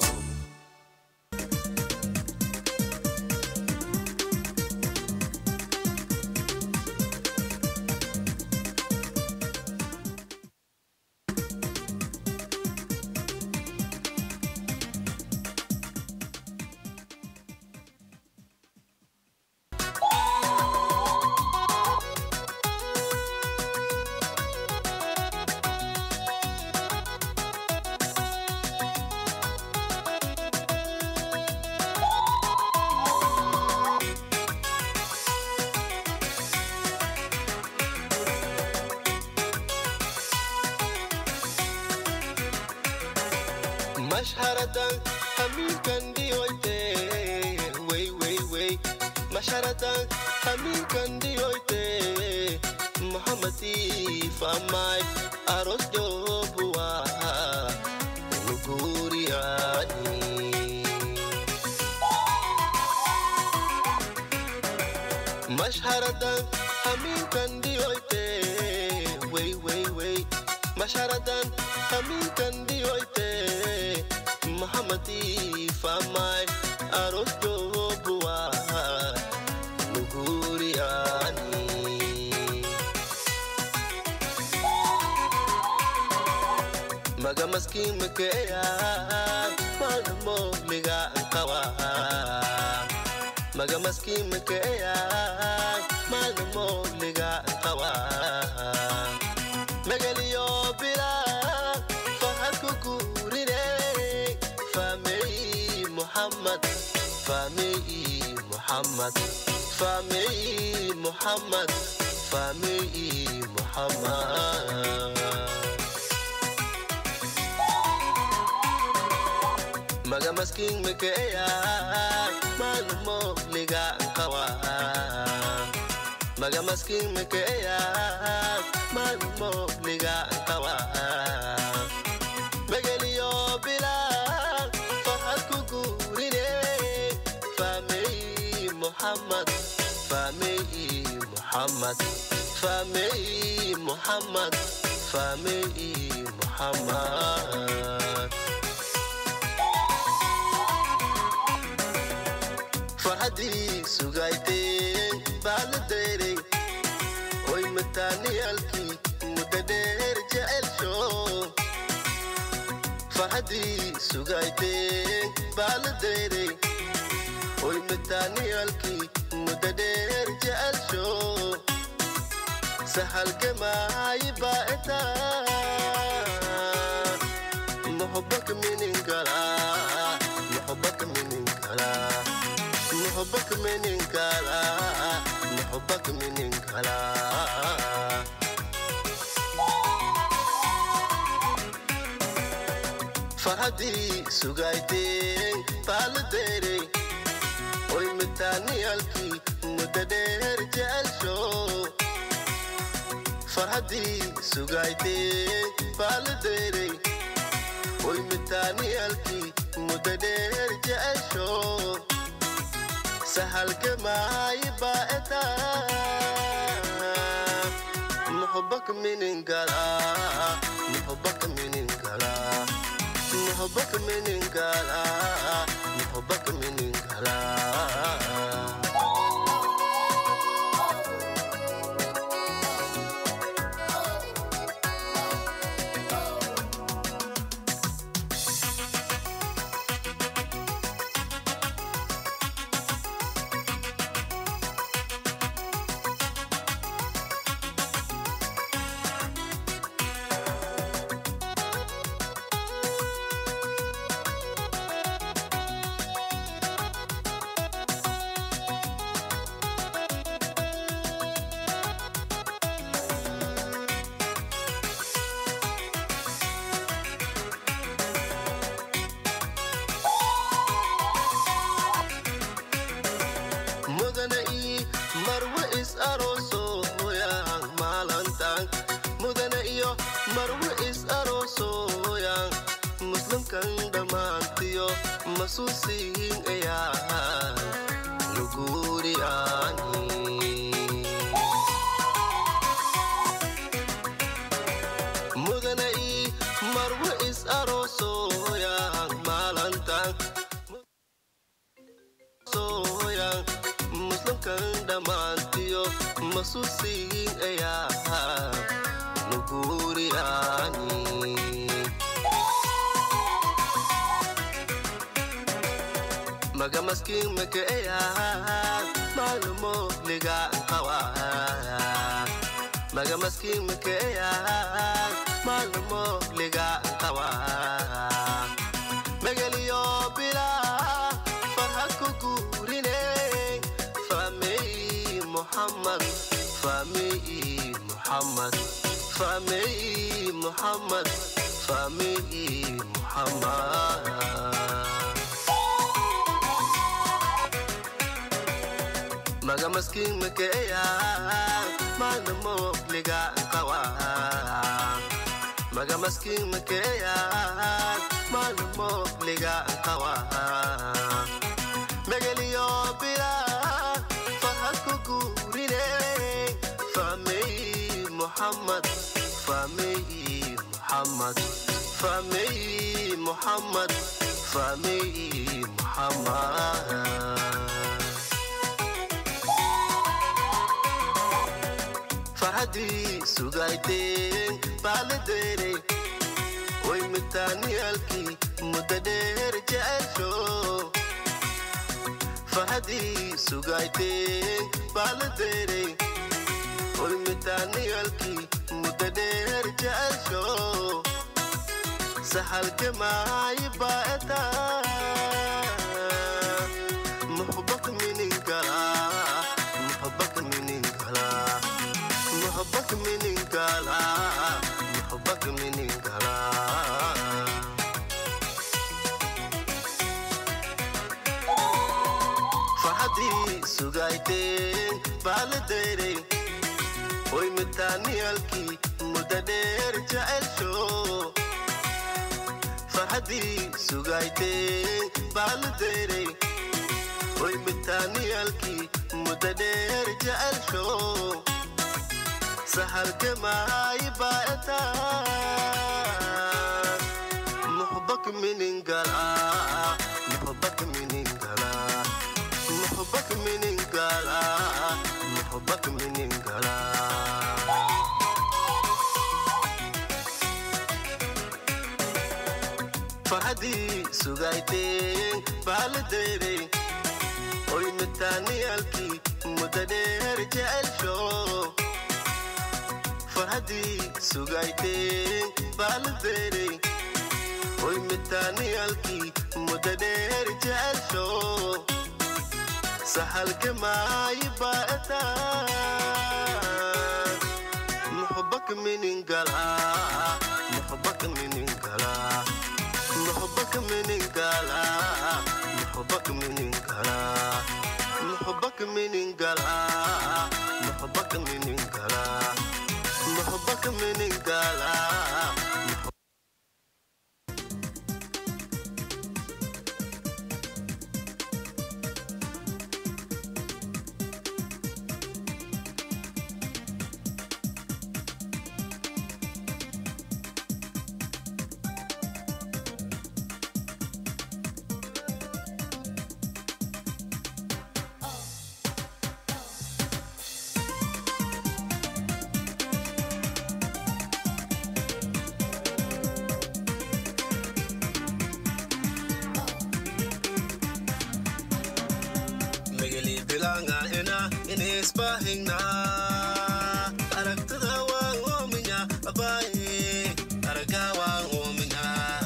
mashharadan hamiinkan dhiyoyte wey wey wey mashharadan hamiinkan dhiyoyte mohamadi famay aros jobuwa nuguriyani mashharadan hamiinkan dhiyoyte wey wey wey mashharadan hamiinkan dhiyoyte mohamadi famay aros jobuwa nuguriyani maga maskin makeya malmo liga ankawa maga maskin makeya malmo liga ankawa megaliyo bila fahadku gurine famei muhammad famei muhammad famei muhammad famei muhammad maga maskin mekeya malmo liga kawa maga maskin mekeya malmo liga kawa megeliyo bila fahad ku gurine famei muhammad famei muhammad famei muhammad famei muhammad farhadii sugayteen baaladeerey oy mataaniyaalkii mudda dheer jecelsho farhadii sugayteen baaladeerey oy mataaniyaalkii mudda dheer jecelsho sahalgamaayi baa'eta muxubak mininkala muxubak mininkala muxubak mininkala muxubak mininkala farhadii sugayteen baaladeerey oy mitaaniyaalkii muddo dheer jecelsho farhadii sugayteen baaladeerey oy mitaaniyaalkii muddo dheer jecelsho sahalgamaayi baa'eta muxubak miningala muxubak miningala muxubak miningala muxubak miningala mudane ii marwe is aroosoyan maalantan mudane iyo marwe is aroosoyan muslimkan dhammaantiyo masuusiin ayaa nuguuri aani mudane ii marwe is aroosoyan maalantan soyan muslimkan dhammaantiyo masuusiin ayaa nuguuri aani maga maskiin maka ayaa maalumo ligaan qawa maga maskiin maka ayaa maalumo ligaan qawa magaliyo bilaa farhad ku guurine famey muhammad famey muhammad famey muhammad famey muhammad maga maskiin makeeya maalmo liga qawa maga maskiin makeeya maalmo liga qawa megeliyo bila farhad ku guurine famey muhammad famey muhammad famey muhammad famey muhammad farhadii sugayteen baaladeere way mitaaniyaalkii muddo dheer jecelsho farhadii sugayteen baaladeere way mitaaniyaalkii muddo dheer jecelsho sahalkemaayi baa'eta muxbak mininkala muxbak mininkala محبك من انقلا محبك من انقلا فحدي سوغايتين بالديري وي متاني الكي مددير جعل شو فحدي سوغايتين بالديري وي متاني الكي مددير جعل شو sahalkemaayi baa'eta muxbak miningala muxbak miningala muxbak miningala muxbak miningala farhadii sugayteen baaladeerey oy mitaaniyaalkii muddo dheer jecelsho farhadii sugayteen baaladeerey oy mitaaniyaalkii muddo dheer jecelsho sahalkemaayi baa'eta muxbak miningala muxbak miningala محبك من انقلا محبك من انقلا محبك من انقلا محبك من انقلا محبك من انقلا magali bilanga ina inisbahingna aragtada waan oominya abaye araga waan oominya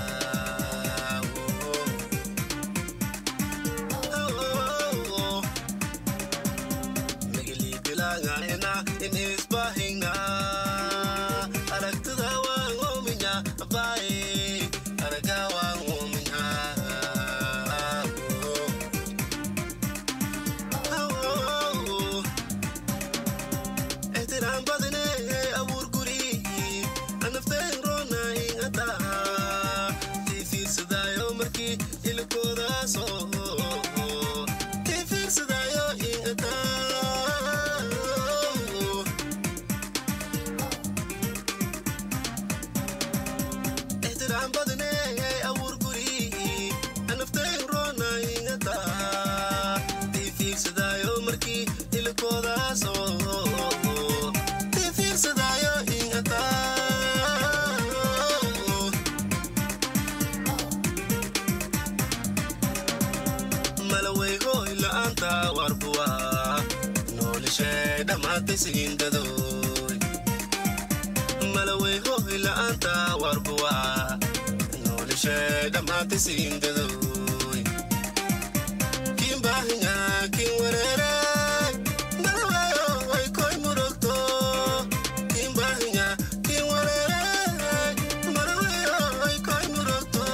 magali bilanga ina inisbahingna aragtada waan oominya abaye araga waan oominya احترام بدني أبور قري أنا فتين رونا إن أتا تفير سدايو مركي إلكو داسو تفير سدايو إن أتا احترام بدني أبور قري أنا فتين رونا إن أتا تفير سدايو مركي إلكو داسو تفير سدايو إن أتا malawey hoy la'aanta warbuwa noolishee dhammaatay siindadoy malawey hoy la'aanta warbuwa noolishee dhammaatay siindadoy kiin baahinya kiin wareere malaweyo way koy murugto kiin baahinya kiin wareere malaweyo way koy murugto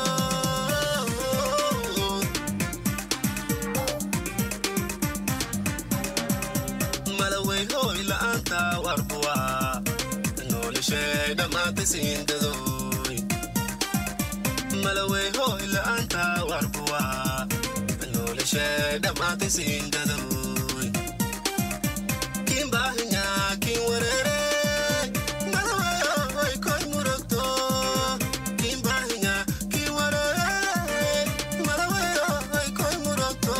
malawey hoy la'aanta warbuwa noolishee dhammaatay siindadoy malawey hoy la'aanta warbuwa noolishee dhammaatay siindadoy kiin baahinya kiin wareere malaweyo way koy murugto kiin baahinya kiin wareere malaweyo way koy murugto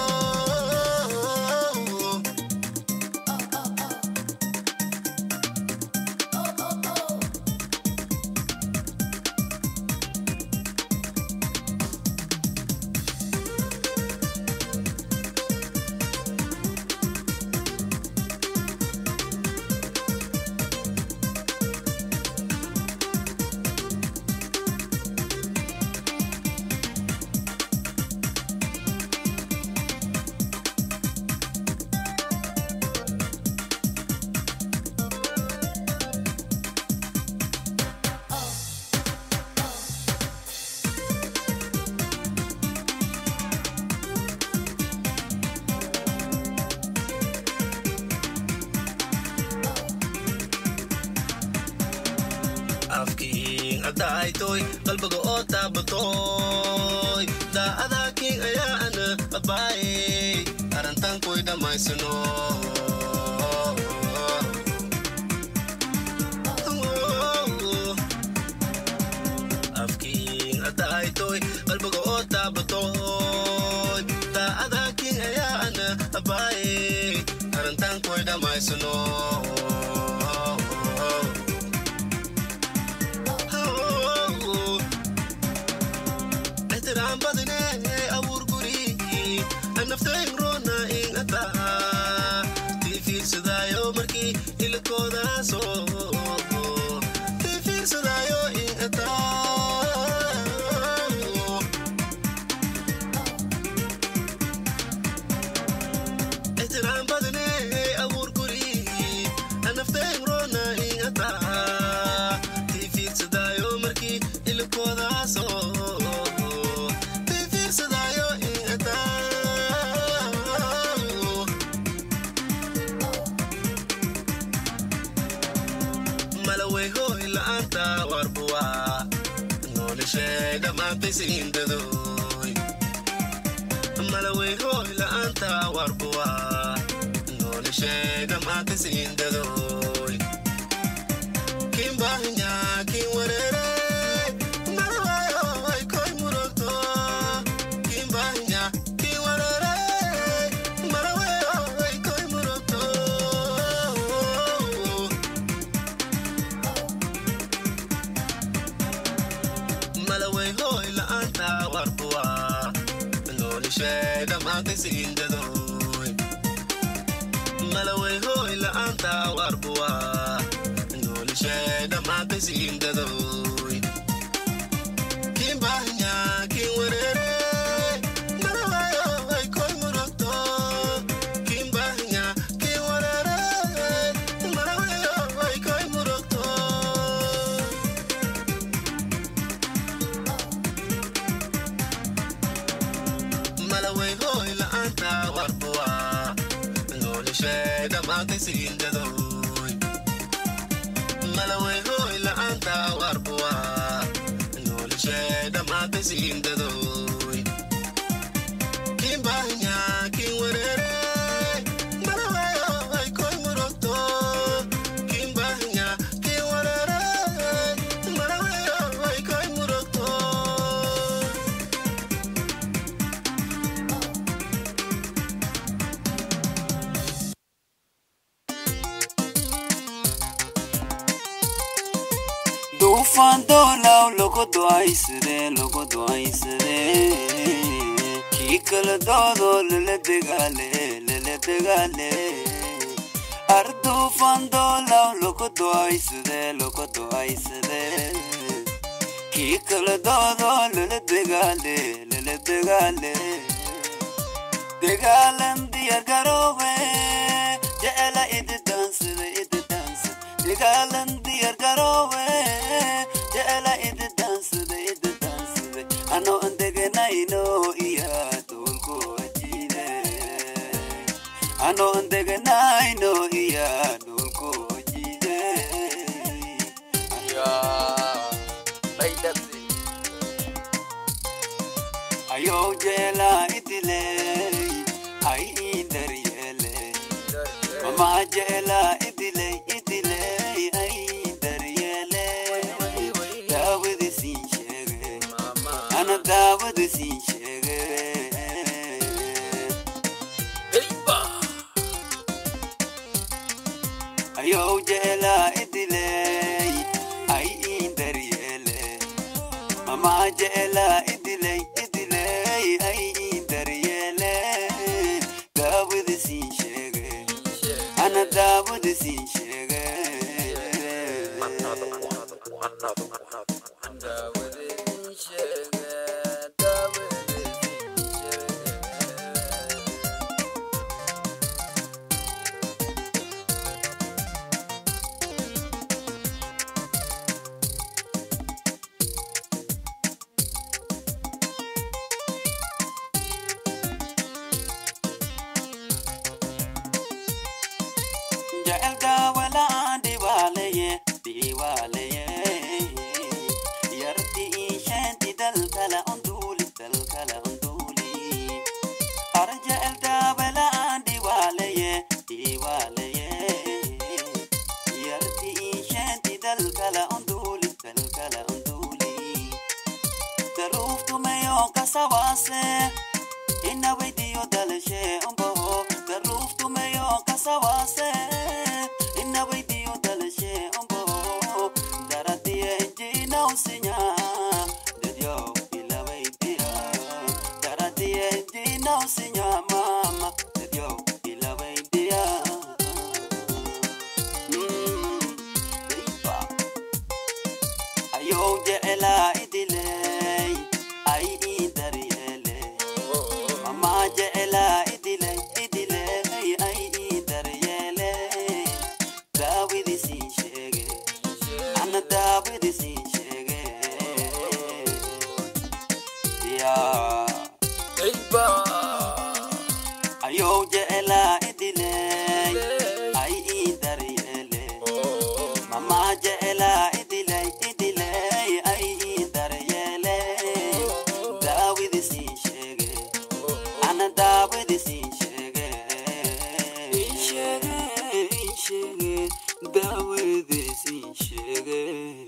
afkiin addaaytoy qalbiga oo taabatoy daa'adaakiin ayaa ana abaayey arantankoy dhammaysano afkiin addaaytoy qalbiga oo taabatoy daa'adaakiin ayaa ana abaayey arantankoy dhammaysano احترام بدني أبور قري النفتين رونا إن أتا تفير سدايو مركي إلكو داسو تفير سدايو إن أتا احترام بدني أبور قري النفتين رونا إن أتا تفير سدايو مركي إلكو داسو malawey hooy la'aanta warbuwa noolishee dhammaantay siindadoy malawey hooy la'aanta warbuwa noolishee dhammaantay siindadoy kin baahinya kin wareere malawayoy koy murugto kin baahinya kin wareere malawayoy koy murugto malawey hooy la'aanta warbuwa noolishee dhammaantay siindadoy malawey hooy la'aanta warbuwa noolishee dhammaantay siindadoy kin baahinya kin wareere malawayoy koy murugto kin baahinya kin wareere malawayoy koy murugto malawey hooy la'aanta warbuwa noolishee dhammaantay siindadoy malawey hooy la'aanta warbuwa noolishee dhammaantay siindadoy kin baahinya kin wareere malawayoy koy murugto kin baahinya kin wareere malawayoy koy murugto duufaan doolaw lagu ducaysade lagu ducaysade kii kala doodo lala degaale lala degaale ar duufaan doolaw lagu ducaysade lagu ducaysade kii kala doodo lala degaale lala degaale dagaalan diyaar garoobe jecela idi daansada idi daansada dagaalan diyaar garoobe jecela idi daansada idi daansada anoo an deganayno iya duulku wajiide anoo an deganayno iya duulku wajiide ayow jeela idile ay idaryele mama jeela idile idile ay daryele daawada siin sheege ana daawada siin sheege ayow jeela idile ay idaryele mama jeela idile idile ay daryele daawada siin sheege ana daawada siin sheege jecelka walaan dhibaalaye dhibaalaye yarti isheenti dalkala unduuli dalkala unduuli ar jecelka walaan dhibaalaye dhibaalaye yarti isheenti dalkala unduuli dalkala unduuli daruuftumeyo kasabaase ina weydiyo dalashe umbaho daruuftumeyo kasabaase ina weydiyo dalashe umbaho daradiye injinausinya dadyo ila weydiya daradiye injinausinya mama dadyo ila weydiya Mm, dayba. ayow jecela idiley ay ii daryele sheege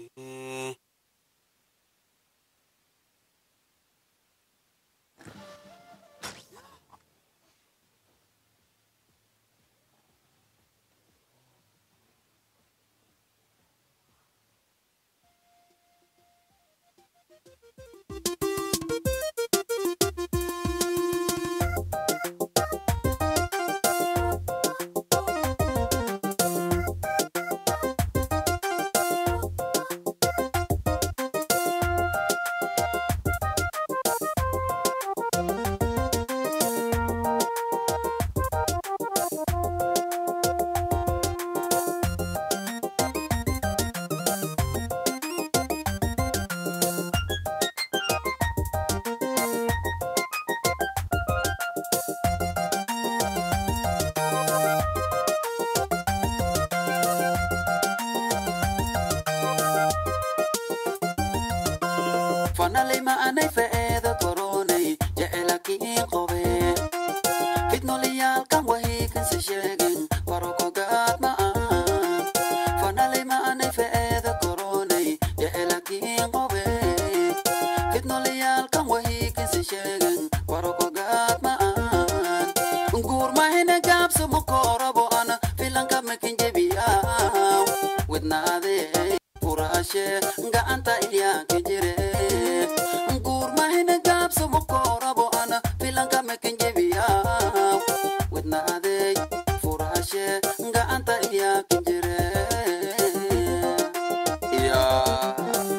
fanalay ma anay fa'eeda koronay jecelakiin qobe fitnolayaalkan wahiikanse sheegin barokogaad ma aan fanalay ma anay fa'eeda koronay jecelakiin qobe fitnolayaalkan wahiikanse sheegin barokogaad ma aan guurmahina gaabso mukorabo ana filanka makinjebiyaa widnaadee furaashe gacanta iyaaka jire guurmahina gaabso mukorabo ana filanka makinjebiyaa widnaadee furaashe gacanta iyaaka jire yaa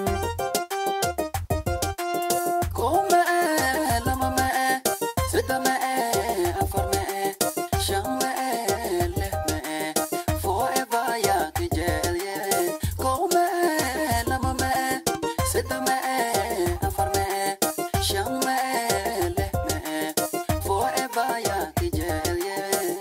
Come lama me sita me afar me shan me leh me forever ya kijel ye Come lama me sita me afar me shan me leh me forever ya kijel ye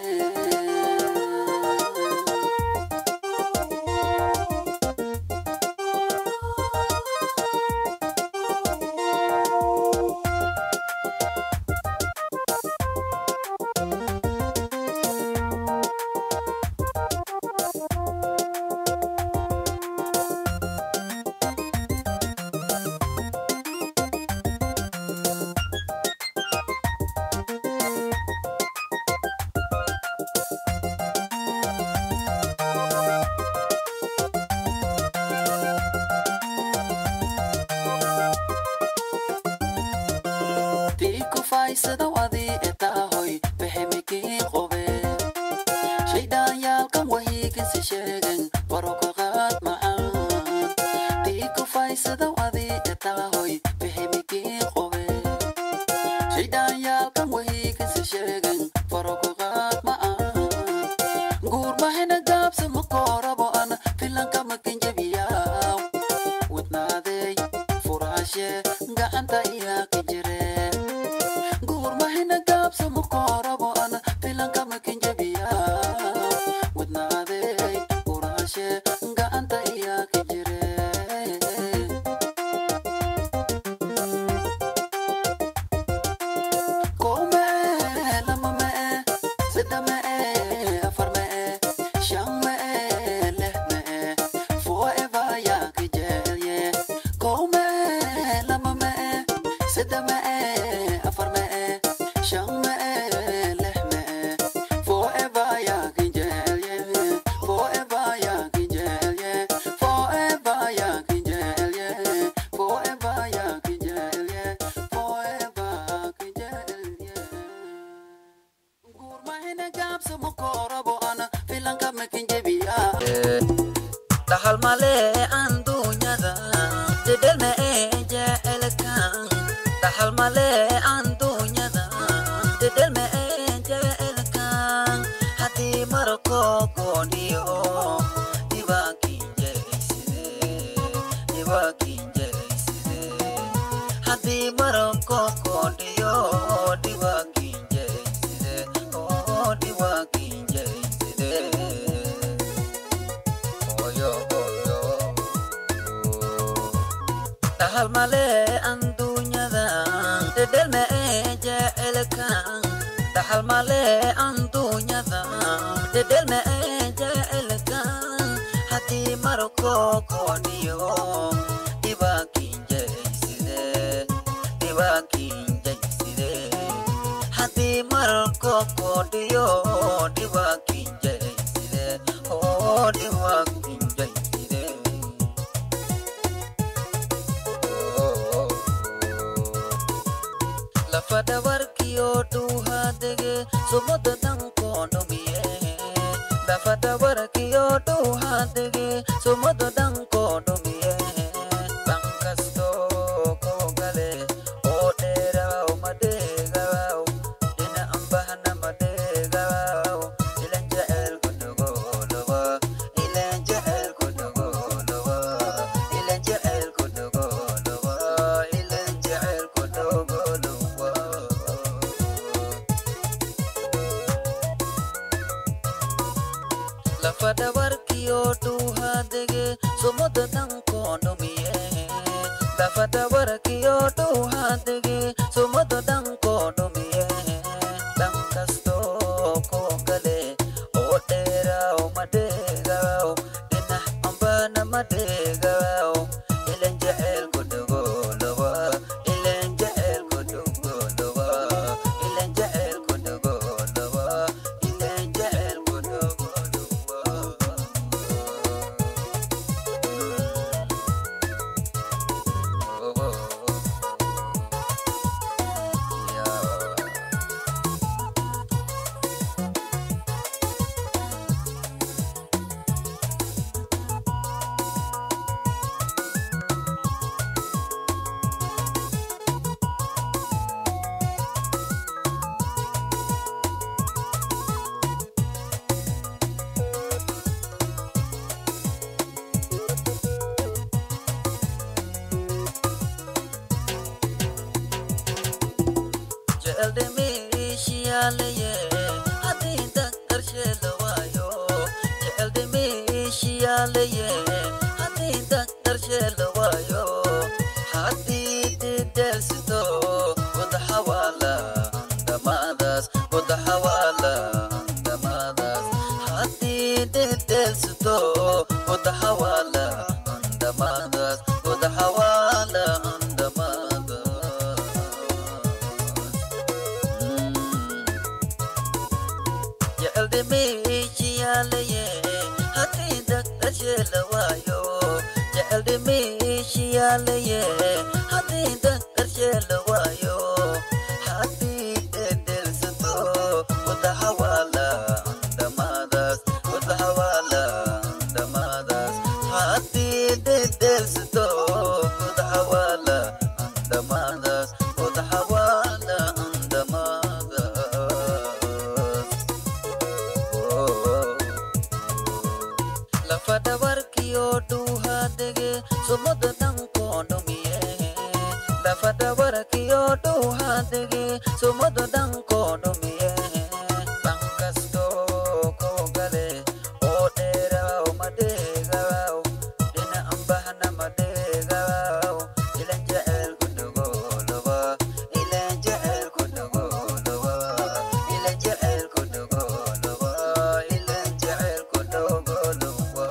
tiku faysada wadi etahoy behemikii qobe shaydhanyaalkan wahiikinsi sheegen barokaqaad macaan tiku faysada wadi etahoy behemikii qobe shaydhanyaalkan wahiikinsi sheegen barokaqaad macaan guurmahina gaabsa makorabo ana filanka makinjabiyaa wadnaadey furaashe gacanta iyaaka jire guurmahina gaabsa mukorabo ana filanka makinjabiyaa wadnaadey furaashe gacanta iyaaka jire Come lama me sita me afar me shan me leh me forever ya kijel ye Come lama me sita me afar me shan me leh me forever ya kijel ye forever ya kijel ye forever ya kijel ye forever ya kijel ye forever kijel ye Gurmahina gaabsa mukorabo ana filanka makinjebiyaa Dahal male andunyada Jedelme eje elkan Dahal male andunyada Jedelme eje elkan Hati maroko koniyo Diba kinje iside Diba kinje iside Hati maroko koniyo Diba kinje iside Oh diba kinje iside Oyo oyo Tahal male andunyada Dedelme eje elkan Tahal male andunyada Dedelme eje elkan haddii marko koodhiyo dhibaakiinjayside dhibaakiinjayside haddii marko koodhiyo dhibaakiinjayside oo dhibaakiinjayside lafa dhabarkiyo dhuuhaadege sumada dhankoonomiye lafa dhabarkiyo dhuuhaadege sumada dhankoonomiye dhankasto koogale oo dheeraw madheegaw dhina ambahna madheegaw ilan jecelku dhogolowa ilan jecelku dhogolowa ilan jecelku dhogolowa ilan jecelku dhogolowa lafa dhabarkiyo dhuuhaadege sumada dhankoonomiye lafa dhabarkiyo dhuuhaadege sumada dhankoonomiye dhankasto koogale oo dheeraw madheegaw dhinax ambana madheegaw ilan jecelku dhogolowa ilan jecelku dhogolowa ilan jecelku dhogolowa ilan jecelku jeceldemeeshiyaaleye haddii daqarsheela waayo jeceldemeeshiyaaleye haddii daqarsheela waayo haddii dideelsito wadaxawaala andamaadaas wadaxawaala andamaadaas haddii dideelsito wadaxawaala andamaadaas wadaxawaala andamaadaas jeceldemeeshiyaaleye haddii daqarsheela waayo jeceldemeeshiyaaleye haddii daqarsheela waayo haddii dedelsato wadaxawaala andamaadaas wadaxawaala andamaadaas haddii dedelsato wadaxawaala andamaadaas wadaxawaala andamaadaas lafa dhabarkiyo dhuuhaadege sumada dhankoonomiye lafa dhabarkiyo dhuuhaadege sumada dhankoonomiye dhankasto koogale oo dheeraw madheegaw dhina ambahna madheegaw ilan jecelku dhogolowa ilan jecelku dhogolowa ilan jecelku dhogolowa ilan jecelku dhogolowa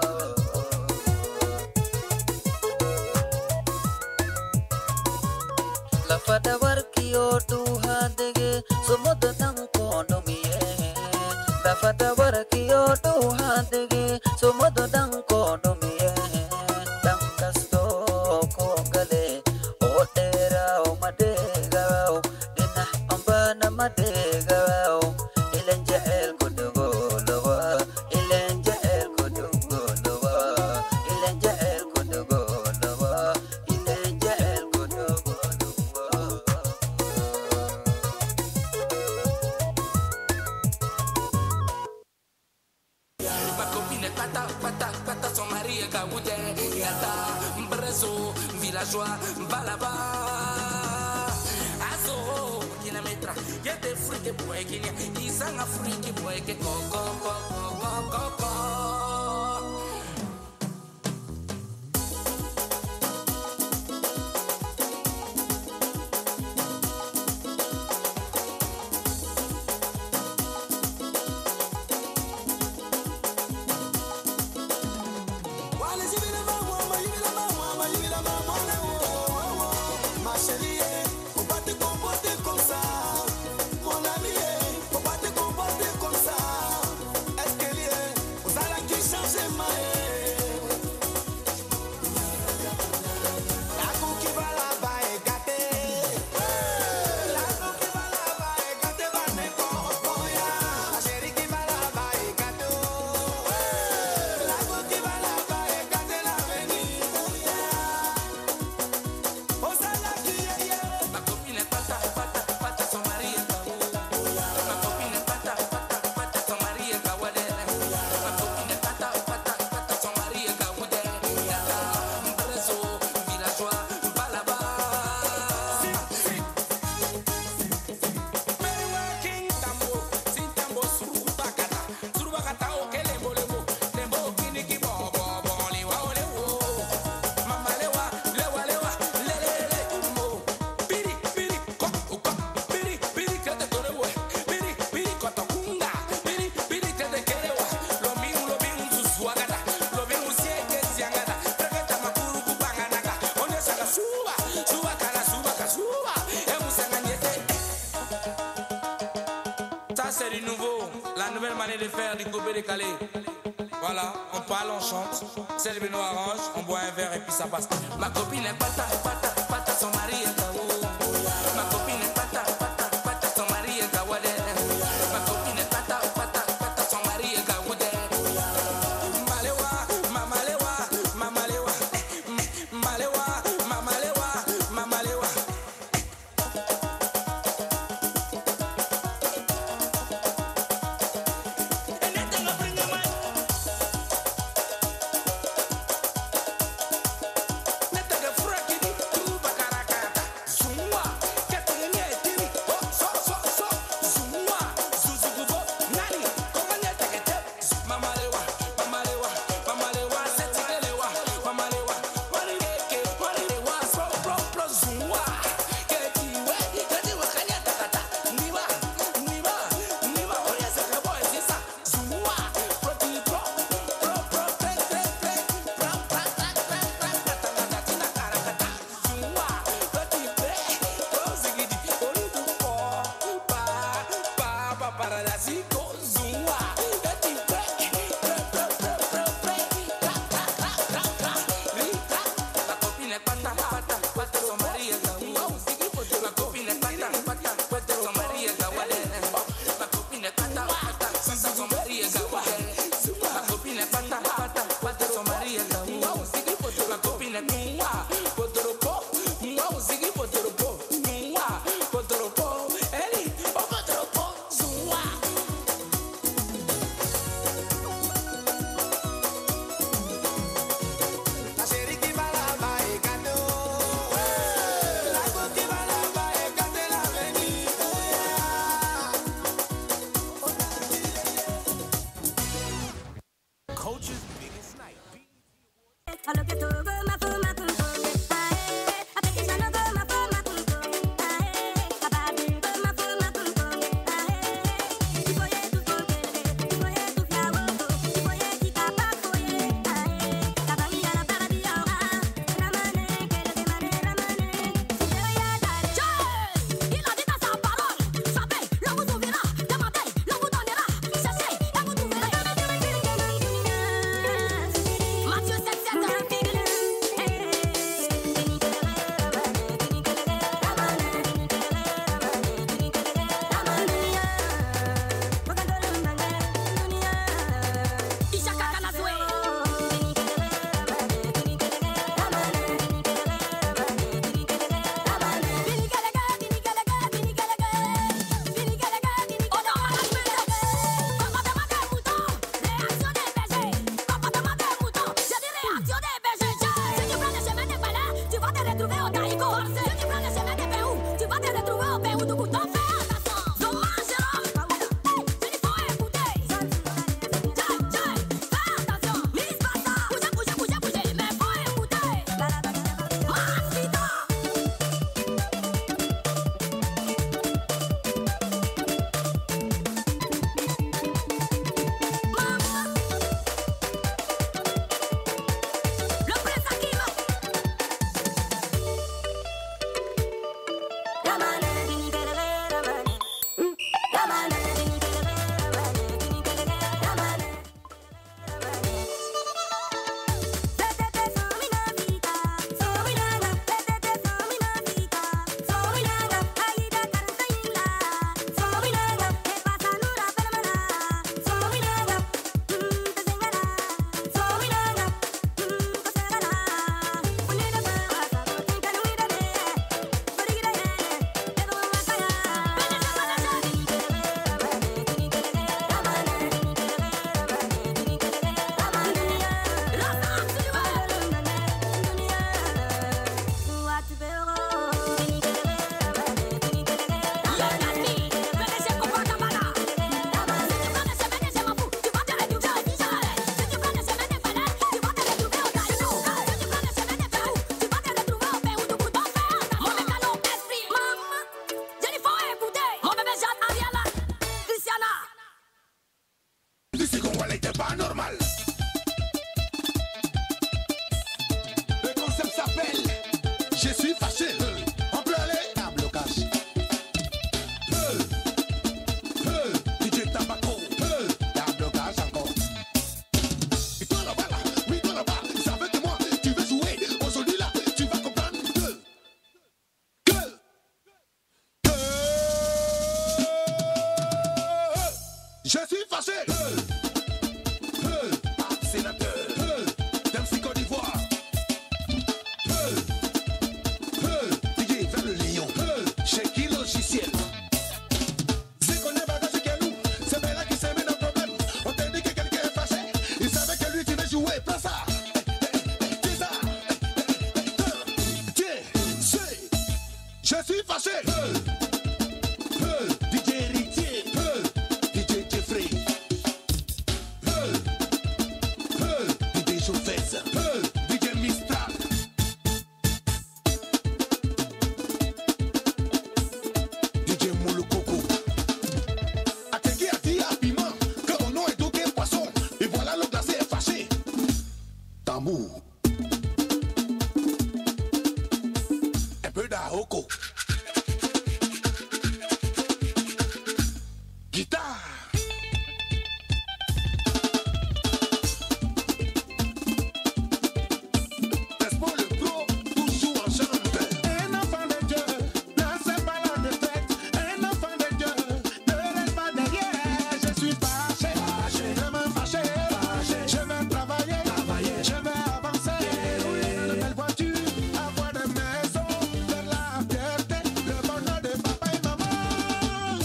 lafa dhabarkiyo dhuuhaadege sumada dhankoonomiye lafa dhabarkiyo dhuuhaadege sumada dhankoonomiye dhankasto koogale oo dheeraw madheegaw dhinax ambana madheegaw ilan jecelku dhogolowa ilan jecelku dhogolowa ilan jecelku dhogolowa ilan jecelku dhogolowa Ma copine pata pata pata son mari kawute Yata mpreso villageois balaba Azo kina metra yete frike boy kini Isanga frike boy ke ko ko ko ko ko ko ko dépanner, les faire, du couper, décaler. Voilà, on parle, on chante. Celle nous arrange, on boit un verre et puis ça passe. Ma copine est pata, pata, pata, son mari est KO. Ma copine est pata, pata, pata, son mari est Kawade. Ma copine est pata, pata, pata, son mari est Kawade. Malewa, mamalewa, mamalewa, eh, malewa, mamalewa, mamalewa. Netaga frakidi, tu bakarakata. Zumwa, ketenge nyetiri, oh, so, so, so. Zumwa, zuzugubo, nani, koma nyetege te. Mamalewa, mamalewa, mamalewa, setigelewa, mamalewa. Marireke, marirewa, pro, pro, pro, zumwa. Ketiwe, ketiwe kanyatakata. Niba, niba, niba, oyese kabo ezisa. Zumwa, proti, pro, pro, pro, tre, tre, tre. Pra, pra, tra, tra, tra, tra, tra, tra, tina, karakata. Zumwa, proti, pre, pro, zigidi, orudu, po, pa, pa, pa, para la zico. Zumwa, proti, pre, pre, pre, pre, pre, pre, tra, tra, tra, tra, tra, ri, tra. La copine è pata, pata, pata, son Maria Gaua. La copine è pata, pata, pata, son Maria Gaua. La copine è pata, pata, pata, son Maria Gaua. La copine è pata, pata, pata, son Maria Gaua. La copine è mua, potoropo, mua, ziggy, potoropo, mua, potoropo, eli, oh, potoropo, zua. La chérie qui va là-bas est cadeau. La go qui va là-bas est gâté l'avenir. Coach's biggest night. Mathieu 7 7 chauffeuse. Hey, DJ Mistral. DJ Moulokoko. Ategui a dit habillement que mon nom est Doké Poisson. Et voilà le glacé est fâché. Tambour. Un peu d'Aoko. Guitare. N'est-ce pas le pro toujours en chante Un enfant de Dieu ne sait pas la défaite Un enfant de Dieu ne laisse pas derrière Je suis fâché, je me fâché Je vais travailler, je vais avancer Rouler dans de belles voitures, avoir des maisons Faire la fierté, le bonheur de papa et maman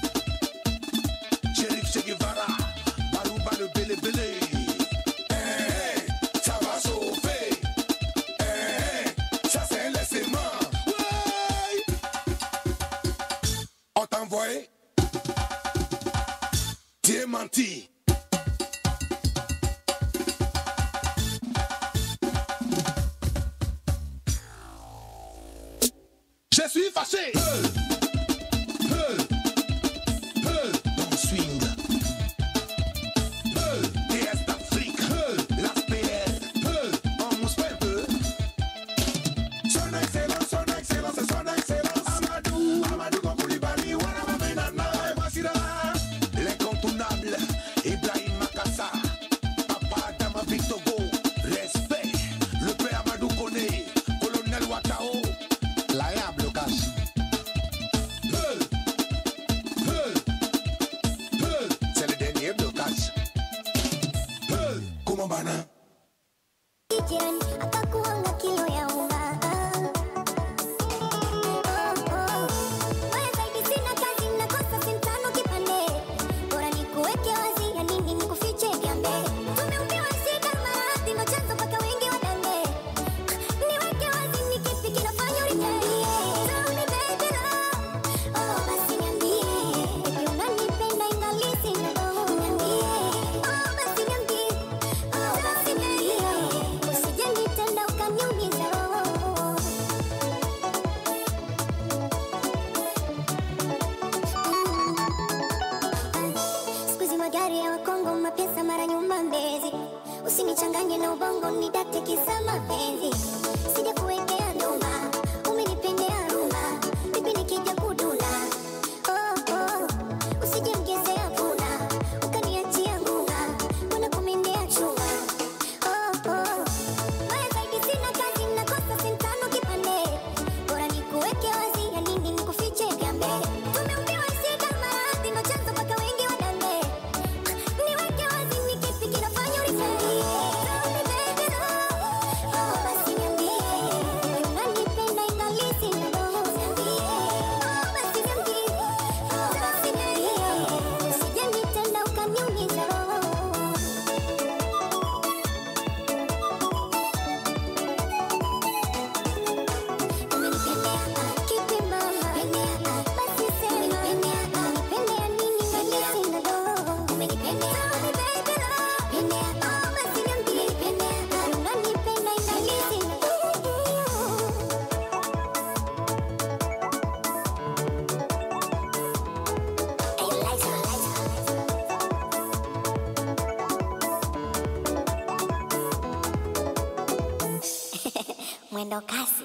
Shérif Che Guevara, Barouba le Bélé Bélé Eh, ça va chauffer eh, ça c'est les aimants. Ouais. On t'a envoyé. Tu es menti. Je suis fâché. Hey. Hey. Hey. Dans le swing. Hey. DS d'Afrique. Hey. Las PL. Hey. On mousse pas un peu. Son excellence, son excellence, son excellence. Amadou, Amadou Koulibaly, Wana Menana, et voici là. L'incontournable, Ibrahim Makassa. Papa Dama Victogo, respect. Le père Amadou Kone, colonel Watao. La y'a blocage. Hey, hey, hey. C'est le dernier blocage. Hey, comment bana? Jirani akakuanga kilo ya unga. Oh, oh. Baya zaidi sina kazi, nakosa sentano kipande. Bora nikuweke wazi, ya nini nikufiche kiambe. Tumeumbiwa shida, maradhi, ndo chanzo mpaka wengi wadange. Niweke wazi, ni kipi kinafanya uritenge? Tell me baby love. Oh, basi niambie. Ipi unanipenda ingali sina dogo. Niambie. Oh, basi niambie. Oh, basi niambie. Usije nitenda ukaniumiza roho. Siku hizi magari ya Wakongo, mapesa mara nyuma Mbezi. Usinichanganye na ubongo, nidate kisa mapenzi. Sija kuwekea nduma, umenipendea rumba. Vipi nikija kuduna? Oh, oh. Usije mgezea puna, ukaniachia ngunga. Mbona kumendea chuma? Oh, oh. Baya zaidi sina kazi, nakosa sentano kipande. Bora nikuweke wazi, ya nini nikufiche kiambe. Tumeumbiwa shida, maradhi, ndo chanzo mpaka wengi wadange. Niweke wazi, ni kipi kinafanya uritenge? Tell me baby love. Oh, basi niambie. Unanipenda ingali sina dogo. Niambie. Oh, basi niambie. Oh, basi niambie. Usije nitenda ukaniumiza roho. Mwendo kasi.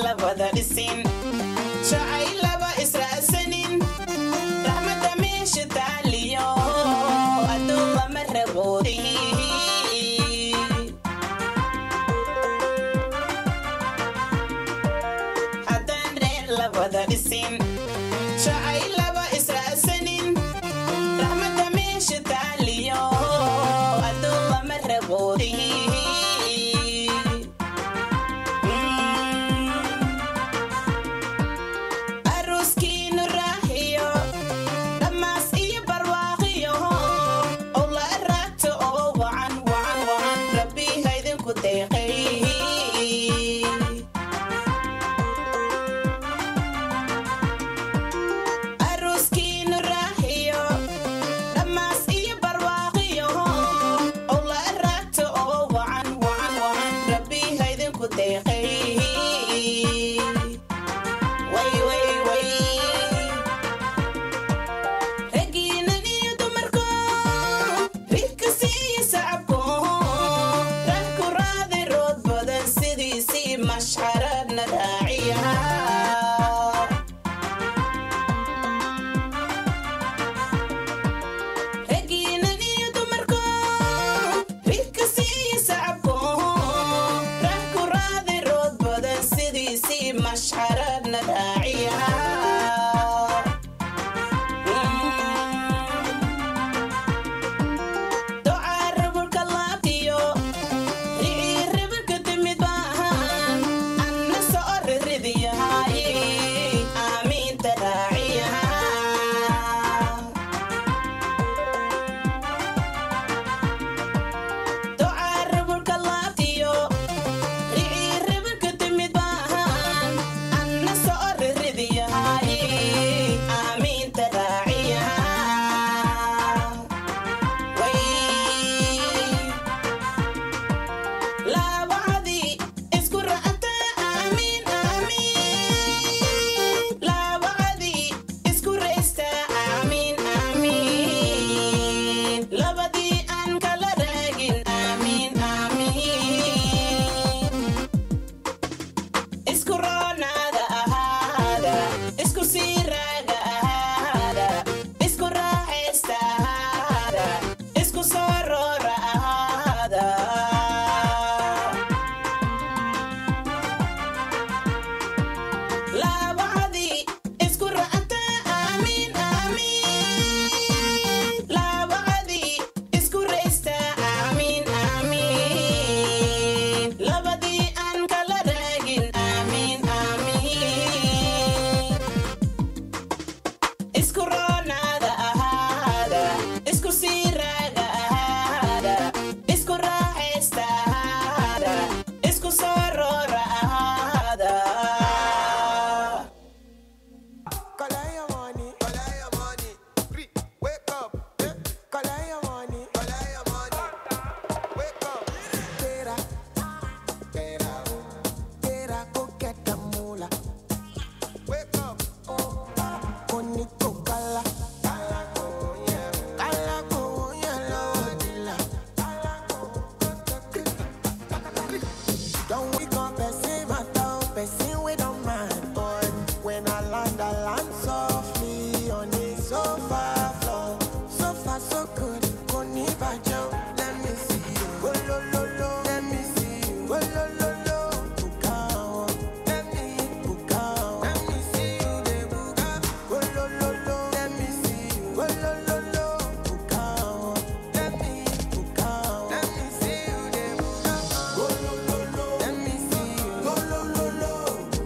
la wada dhisin jacayl laba israacsanin raxmadda meesha taaliyo adduun lama raboodin haddaan reer la wada dhisin jacayl laba israacsanin raxmadda meesha taaliyo adduun lama raboodin aroskiinu raaxiyo dhammaas iyo barwaaqiyo owla raagta oo wacan wacan wacan rabbi haydinku deeqay aroskiinu raaxiyo dhammaas iyo barwaaqiyo owla raagta oo wacan wacan wacan rabbi haydinku deeqay way way way ragiinan iyo dumarko ridkasi iyo sacabko rag ku raadi rood badan sidiisii mashxaradna raaciya ragiinan iyo dumarko ridkasi iyo sacabko rag ku raadi rood badan sidiisii mashxaradna raaciya docaa rabulka laabtiyo ricii rabulka timid baahan anna soo riridiyahay aamiinta raaciya docaa rabulka laabtiyo ricii rabulka timid baahan anna soo riridiyahay aamiinta raaciya laabacadii isku racata aamiin aamiin laabacadii isku raysta aamiin aamiin labadii aan kala raagin aamiin aamiin isku roonaada ahaada isku sii raaga ahaada isku raaxaysta ahaada isku soo roora ahaada laabacadii isku racata aamiin aamiin laabacadii isku raysta aamiin aamiin labadii aan kala raagin aamiin aamiin isku roonaada ahaada isku sii raaga ahaada isku raaxaysta ahaada isku soo roora ahaada Collect your money. Collect your money. Free. Wake up. Eh? Collect your money. Collect your money. Wake up. Tera. Tera. Tera, go get the moolah. Wake up. Bonito kala. Kala go, yeah. Kala go, yeah, Lord, dila. Don't wake up, person, my dog, person, we don't mind, boy. When I land, I land softly on the sofa floor. So far, so good. Koni bajo, let me see you. Go lo lo lo, let me see you. Go lo lo lo, bukao. Let me bukao. Let me see you, de buka. Go lo lo lo, let me see you. Go lo lo lo, bukao. Let me bukao. Let me see you, de buka. Go lo lo lo, let me see you. Go lo lo lo,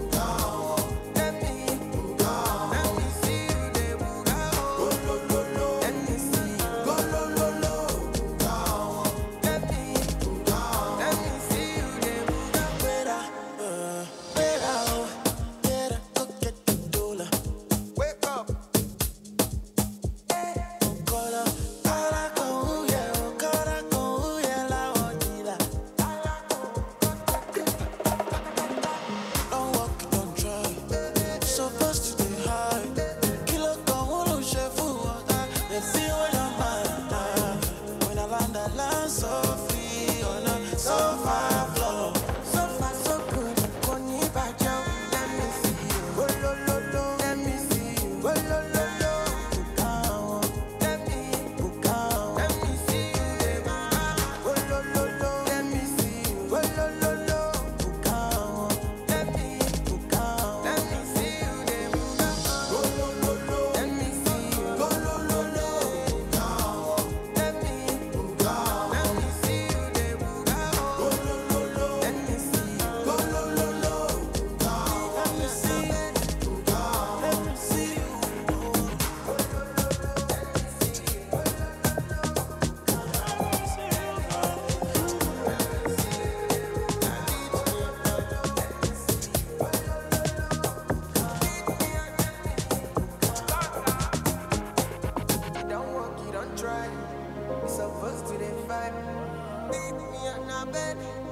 bed.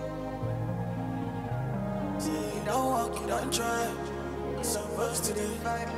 See, you don't walk, you don't try. Supposed to be fine.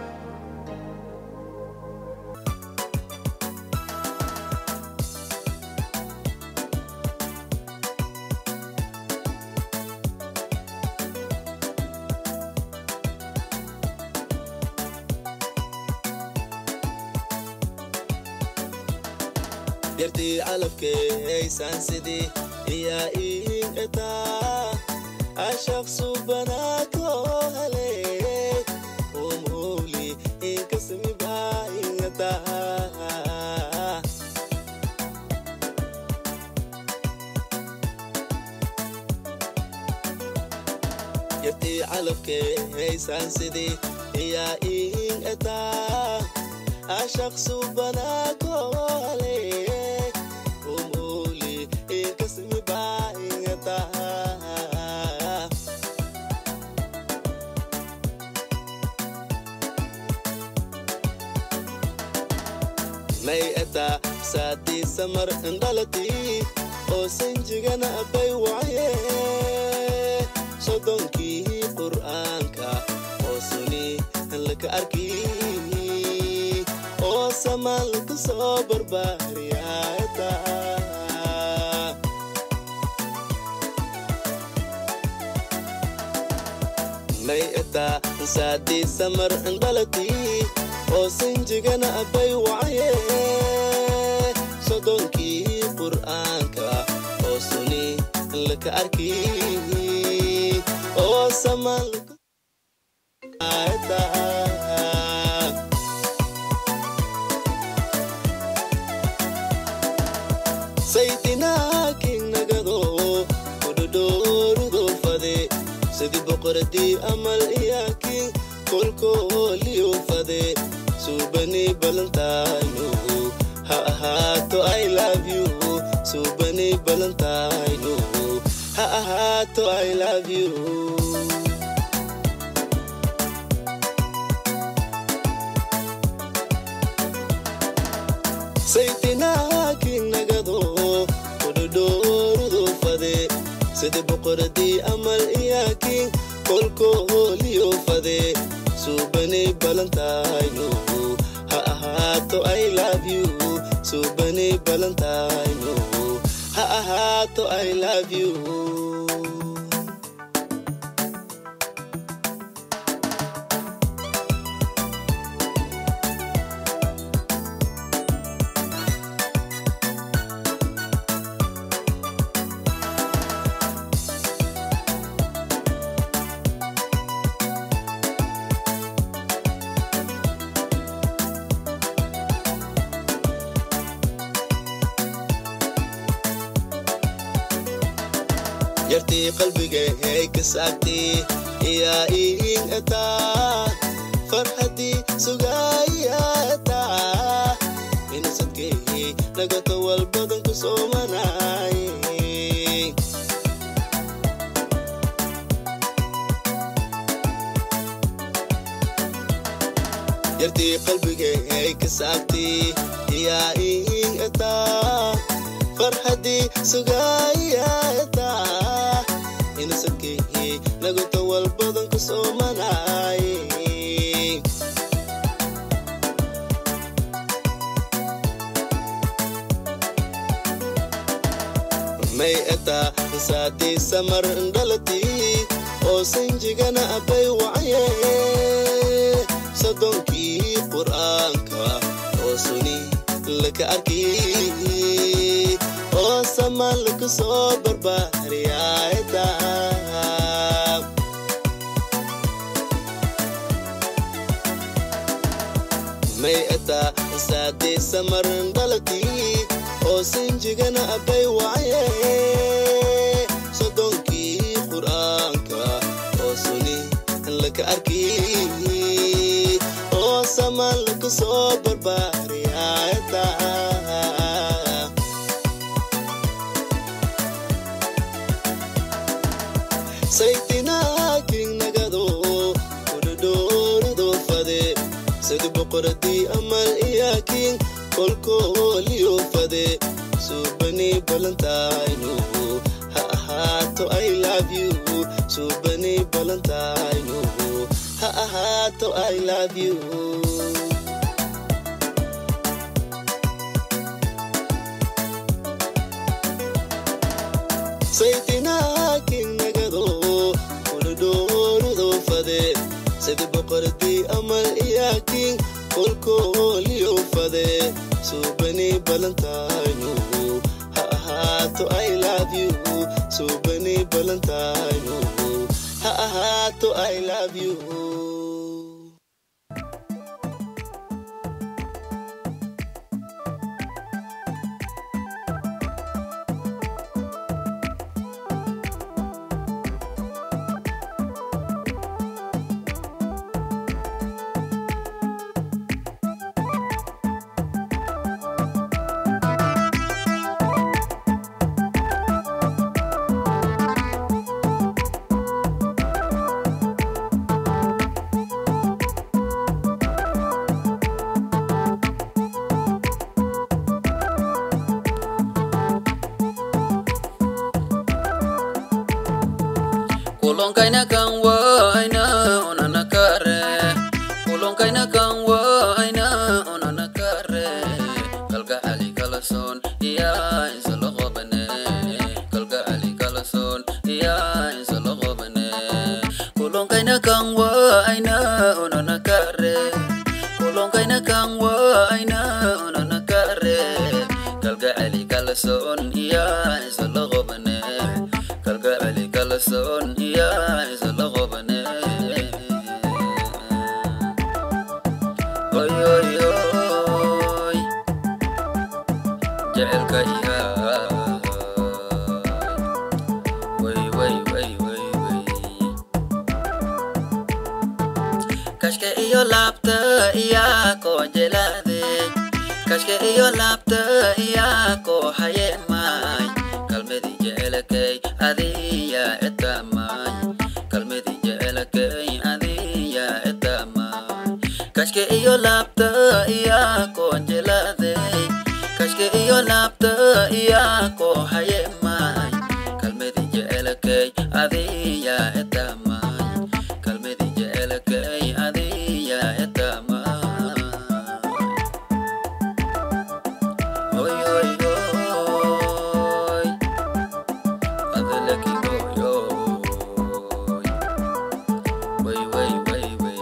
yartii calabkeeysan sidii iyaa iin etaa ashaq subanaakoo hele umuli inkasmibaa ingataa yartii calabkeeysan sidii iyaa iin etaa ashaq subanaakoo hele umuli inkasmibaa ingataa may etaa saadii samar indhalatii oo sanjigana bay wacaye sodonkii qur'aanka oo suni laka arki oo samaan laku soo barbaariyaeta may etaa saadii samar indhalatii oo sanjigana bay wacaye sodonkii qur'aanka oo suni laka arki oo samaan laku saytinaakin nagado kudhodhoorudo fade sidii boqoradii amal iyaakin kolkooliyo fade suubani balantayno ha ahaato i love you suubani balantayno ha ahaato i love you saytinaakin nagado kudhodhoorudo fade sida boqoradii amal iyaakin kolkooliyo fade suubani balantayno ha ahaato i love you suubani balantayno ha ahaato i love you yartii qalbigay ka saagtii iyaa iin etaa farxadii sugaayaa etaa inasadkeey nagato walbadan ku soomanaay yartii qalbigay ka saagtii iyaa iin etaa farxadii sugaayaa etaa inasadkeey nagato walbadan ku soomanaay may etaa saadii samar indhalatii oo sanjigana bay wacaye sodonkii qur'aanka oo suni laka arki oo samaan laku soo barbaariyaeta may etaa saadii samar indhalatii oo sanjigana bay wacaye sodonkii qur'aanka oo suni laka arki oo samaan laku soo barbaariyaeta saytinaakin nagado kudhodhoorido fade sidi boqoradii amal iyaakin kolkooliyo fade suubani balantayno ha ahaa suubani balantaynu ha ahaato i love you saytinaakin nagado kulidhoonudo fade sidi boqordii amal iyaakin kolkooliyo fade suubani balantaynu ha ahaato i love you suubani balantaynu ha ahaato i love you kulonkaina kan waina onana kare kulonkaina kan waina onana kare kalga ali kalason iya insalo qobane kalga ali kalason iya insalo qobane kulonkaina kan waina onana kare kulonkaina kan waina onana kare kalga ali kalason iya insalo qobane kalga ali kalason iya insalo qobane oy oy oy jecelka iga way way way way way kashka iyo laabta iyaa koo jelaade kashka iyo laabta iyaa koo hayemaay kalmadi jecelakay adiya etamaay kalmadi jecelakay adiya etamaay kashka iyo laabta iyaa koo jelaade kashka iyo laabta iyaa koo hayemaay kalmadi jecelakay adiya etamaay kalmadi jecelakay adiya etamaay oy oy oy adeleki oy oy way way way way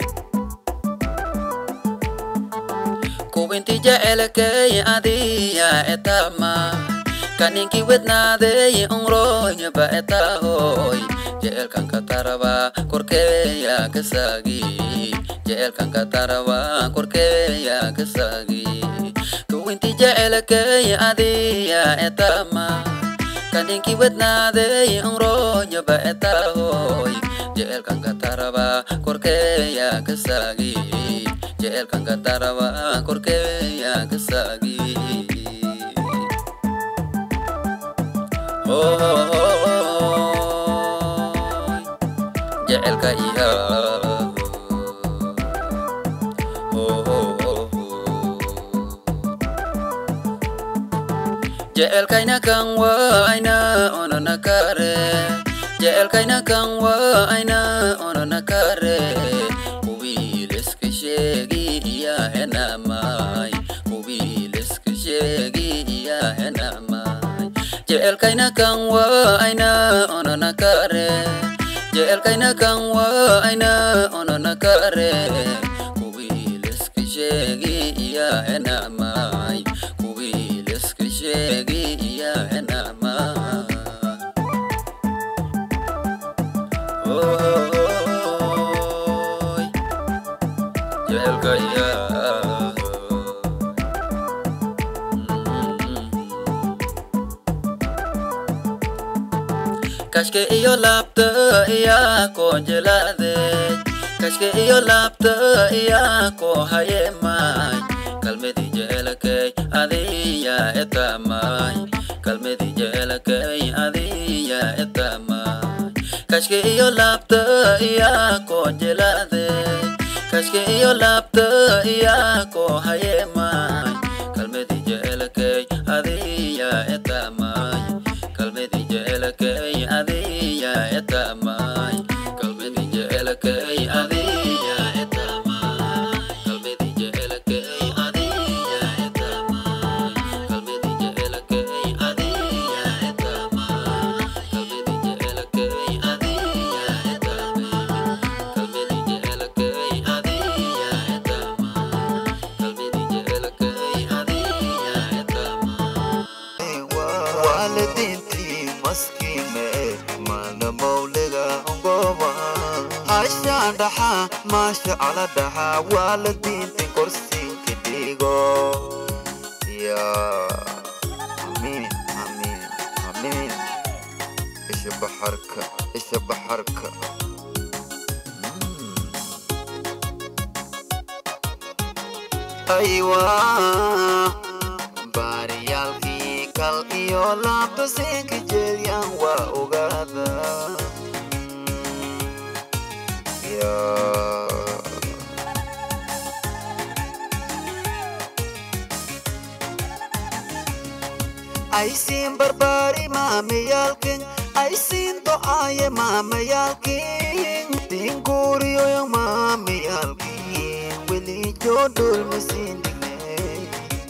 kuwinti jecelakay adiya etama kaninki wednaadey unroyba etahoy jecelkan kataraba korkeya kasagi jecelkan kataraba korkeya kasagi kuwinti jecelakay adiya etama kaninki wednaadey unroyba etahoy jecelkan kataraba korkeya kasagi jecelkan kataraba korkeya kasagi Hoy, jecelka iha jecelkayna kan waayna onana kare jecelkayna kan waayna onana kare kuwiiliska sheegi iya henamay kuwiiliska sheegi iya henamay jecelkayna kan waayna onana kare jecelkayna kan waayna onana kare kuwiiliska sheegi iya henamay kuwiiliska sheegi iya henamay Oy, jecelka iya kashke iyo laabta iyaa koo jelaade kashke iyo laabta iyaa koo hayemaay kalmedi jecelakay adiya etamaay kalmedi jecelakay adiya etamaay kashke iyo laabta iyaa koo jelaade kashke iyo laabta iyaa koo hayemaay kalmedi jecelakay adiya etamaay kalmedi jecelakay jecelkay adiya etamay qalbidi jecelkay adiya etamay qalbidi jecelkay adiya etamay qalbidi jecelkay adiya etamay qalbidi jecelkay adiya etamay qalbidi jecelkay adiya etamay qalbidi jecelkay adiya etamay waalidiintii maskiime mana mawliga ngoba hashaan dhaxa maasha cala dhaxa waalidiintii korsiinka dhigo ya amiin amiin amiin isha baxarka isha baxarka aywa baariyaalkii kal iyo laabtasiinka jeedyan waa ogaada ya aysiin barbaari maamayaalkin aysiin do'aaye maamayaalkin dinguuriyoyo maamayaalkin welijo dhulmasiin dignay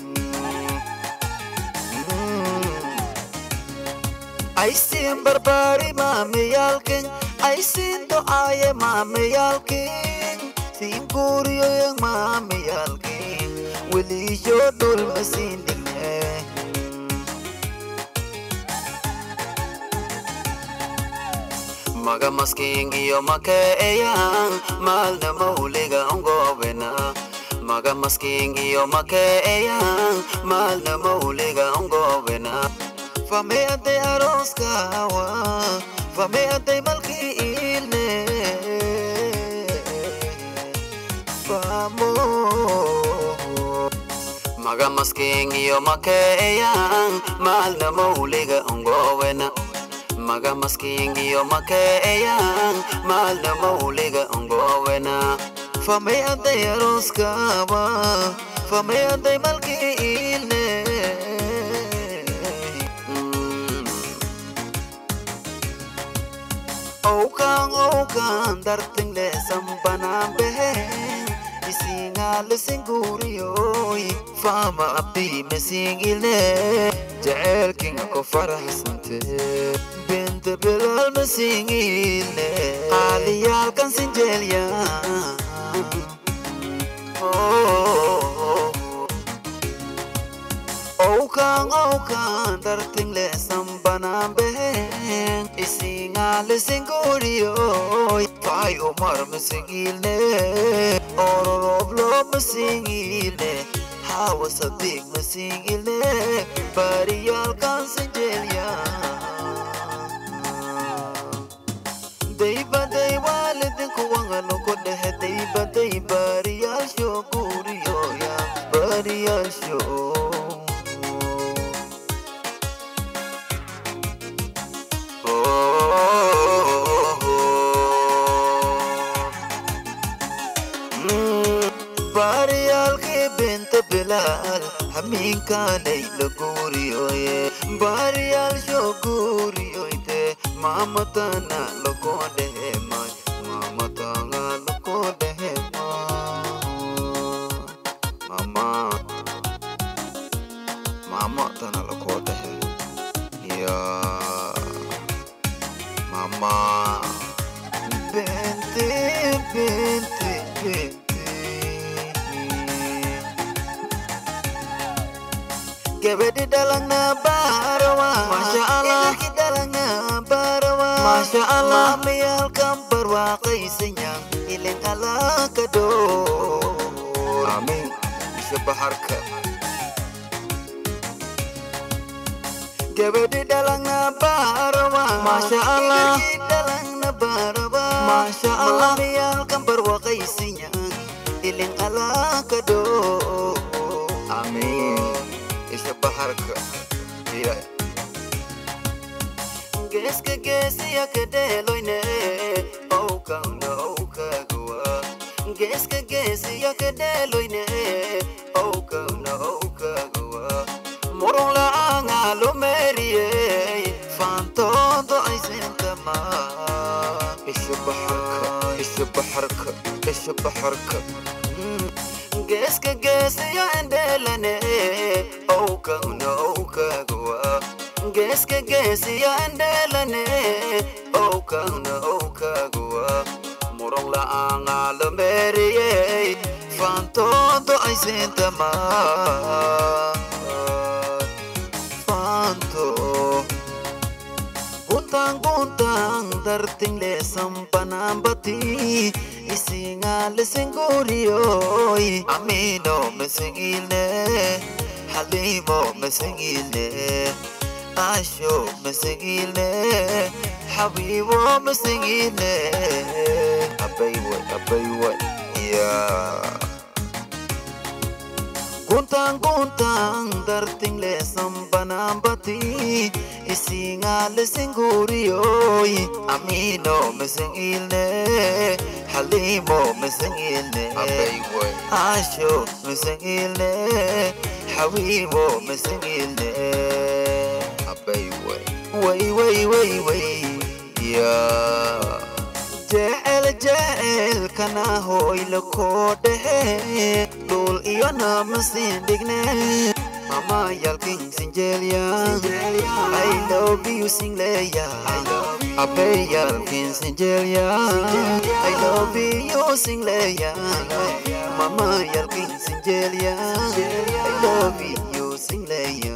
aysiin barbaari maamayaalkin aysiin do'aaye maamayaalkin dinguuriyoyo maamayaalkin welijo dhulmasiin dignay maga maskingiyo makeeyaan maalna mawliga ongobena maga maskingiyo makeeyaan maalna mawliga ongobena fame aday arooskawa fame aday malkii ilne famo maga maskingiyo makeeyaan maalna mawliga ongobena maga maskingiyo makeeyaan maalna mawliga ongowena famay aday arooskaba famay aday malkii ilne owkaan owkaan dartingle sambanaan beheen isingaalisen guuriyoy faama abdii masiingilne jaceelkinga ko faraxsante benta bilal masiingilne qaaliyaalkan sinjeelya owkaan owkaan dartingle sambanaan beheen isingaalisen guuriyoy fay umar masiingilne ororoblo masiingilne hawa sadiq masiingilne bariyaalkan sinjeelya daybaday waalidinku wanganoku dhehe daybaday baariyaasho guuriyoya baariyaasho baariyaalkii binta bilaal hamiinkaanay la guuriyoye baariyaalsho guuriyoyte maamatana lakoo dhehemay maamatanga lakoo dhehemay mama maamatana lakoo dhehe ya mama bente bente bente gabadhi dhalana baarawa masha allah ilki dhalana baarawa masha allah mamayaalkan barwaaqaysanya ilin alaaka dho amiin isha baharka gabadhi dhalana baarawa masha allah ilki dhalana baarawa masha allah mamayaalkan barwaaqaysanya ilin alaaka dho amiin isha baharka iya geeska geesiya ka dheeloyne owkawna owkagawa geeska geesiya ka dheeloyne owkawna owkagawa murun la'aanga lumeeriyey faantoodo tamaa isha baxarka isha baxarka isha baxarka geeska geesaya endhelane owkagna owkagawa geeska geesaya endhelane owkagna owkagawa muran la'aangaa la meeriyey faantoodo aysiintamaa faanto guntang guntang darting lesam panambati isinga lesingurioy amino mesingilne halimo mesingilne asho mesingilne habibo mesingilne abaywa abaywa yeah Guntang guntang darting lesam panambati isinga lesingurioy amino mesingilne halimo mesingilne asho mesingilne habibo mesingilne way way way way yeah jecel jecel kana hoyla koo dhexe dhul iyo namasin dhigne mama yalkin sinjeelya i love you singleya abe yalkin sinjeelya i love you singleya mama yalkin sinjeelya i love you singleya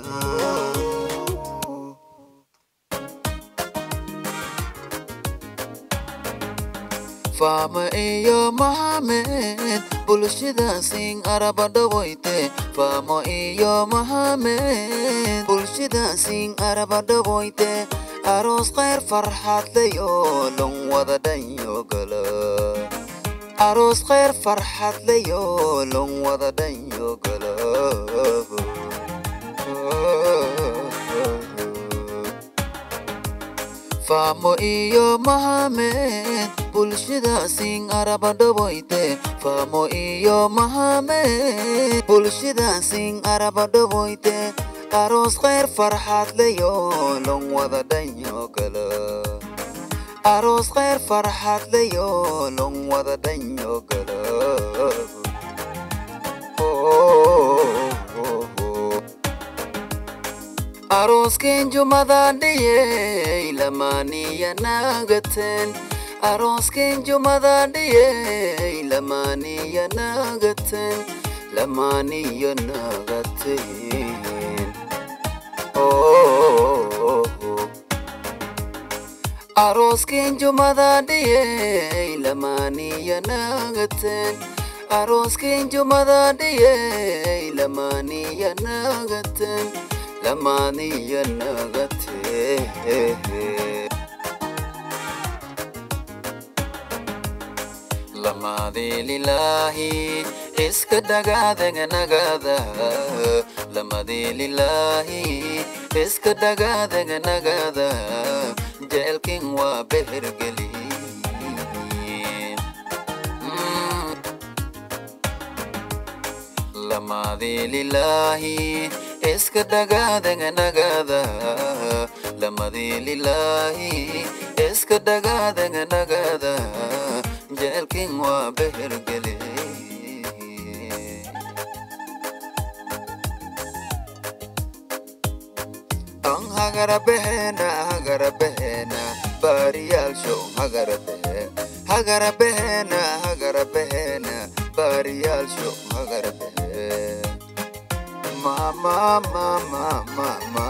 Fama iyo Mohamed bulshada sing araba dhawoyte Fama iyo Mohamed bulshada sing araba dhawoyte aroos khayr farxad leyo lon wada dhanyo gala aroos khayr farxad leyo lon wada dhanyo gala Famo iyo Mohamed bulshada sing araba dhawoyte Famo iyo Mohamed bulshada sing araba dhawoyte aroos khayr farxad leyo lon wada dhanyo gala aroos khayr farxad leyo lon wada dhanyo gala Aroosken jumadan dhiyey lamaniya nagaten Aroosken jumadan dhiyey lamaniya nagaten lamaniya nagaten Oh Aroosken jumadan dhiyey lamaniya nagaten Aroosken jumadan dhiyey lamaniya nagaten lamaniya nagate lamadi lilahi iska dhagaadaga nagada lamadi lilahi iska dhagaadaga nagada jeelkin waa behergeli lamadi lilahi iska dhagaadaga nagada lamadi lilahi iska dhagaadaga nagada jeelkin waa behergeli an hagara behena hagara behena bariyaalsho hagara behe hagara behena hagara behena bariyaalsho hagara behe mama mama mama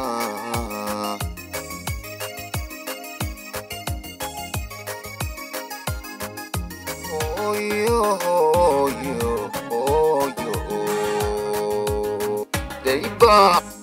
oyo oyo oyo deiba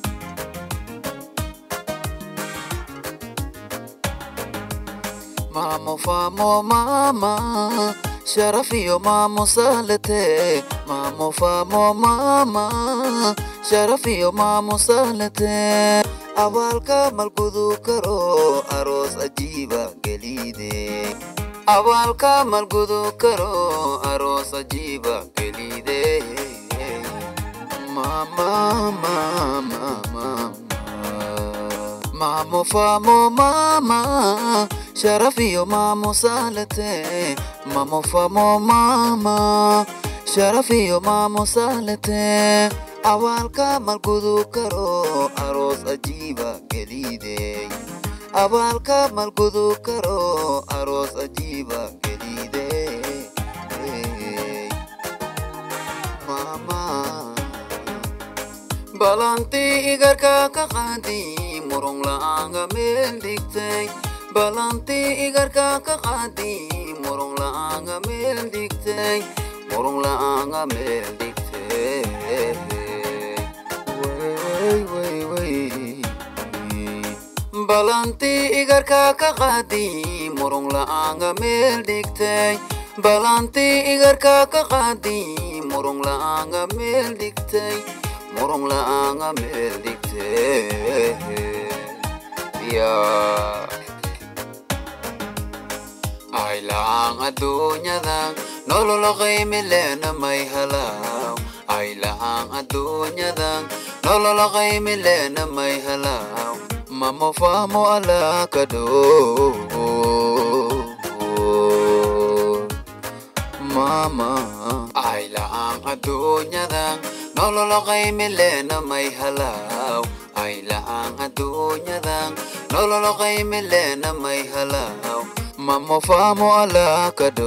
Mamo famo mama sharafiyo mamo salate mamo famo mama sharafiyo mamo salate abaalka malgudu karo aroos ajiiba gelide abaalka malgudu karo aroos ajiiba gelide mama mama mama Mamo famo mama sharaf iyo maamusaalate mamo famo mama sharaf iyo maamusaalate awaalka malgudu karo aroos ajiiba gelidey abaalka malgudu karo aroos ajiiba gelidey mama balantii igarka ka qaadi murung la'aanga meel dhigtay balantii igarka ka qaadi murung la'aanga meel dhigtay murung la'aanga meel dhigtay way way way balantii igarka ka qaadi murung la'aanga meel dhigtay balantii igarka ka qaadi murung la'aanga meel dhigtay murung la'aanga meel dhigtay yaa ay la'aan adduunyadan nololo qiimi leena may halaw ay la'aan adduunyadan nololo qiimi leena may halaw mamo famo ala kado mama ay la'aan adduunyadan nololo qiimi leena may halaw ay la'aan adduunyadan nololo qiimi leena may halaw mamo famo ala kado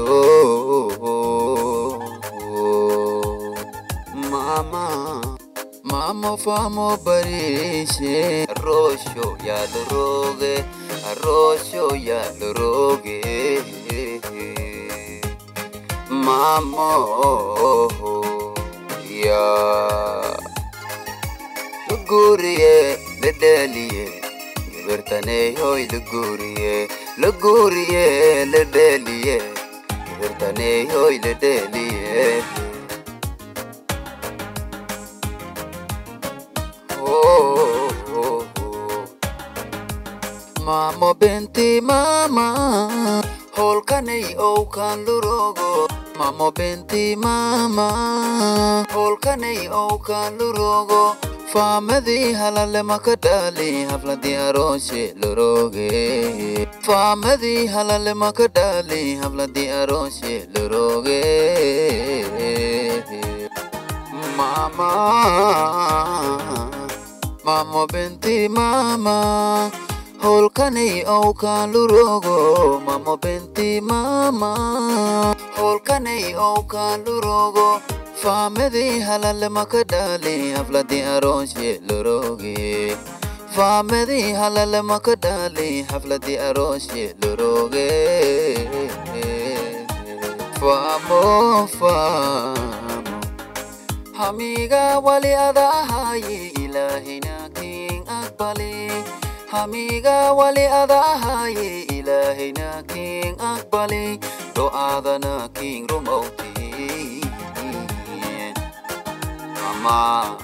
mama mamo famo barishe rosho ya roge rosho ya roge mamo ya luguriye ledeliye gibirtane hoy luguriye luguriye ledeliye gibirtane hoy ledeliye oh, oh, oh. mamo benti mama holkanay owkan lurogo mamo benti mama holkanay owkan lurogo faamadii halale maka dhali hafladii arooshe loroge faamadii halale maka dhali hafladii arooshe loroge mama mamo benti mama holkanay owkan lurogo mamo benti mama holkanay owkan lurogo faamadii halale maka dhali hafladii arooshe loroge faamadii halale maka dhali hafladii arooshe loroge faamo faamo hamiga wali adahaye ilaahina king aqbali hamiga wali adahaye ilaahina king aqbali do'aadana king rumowti mama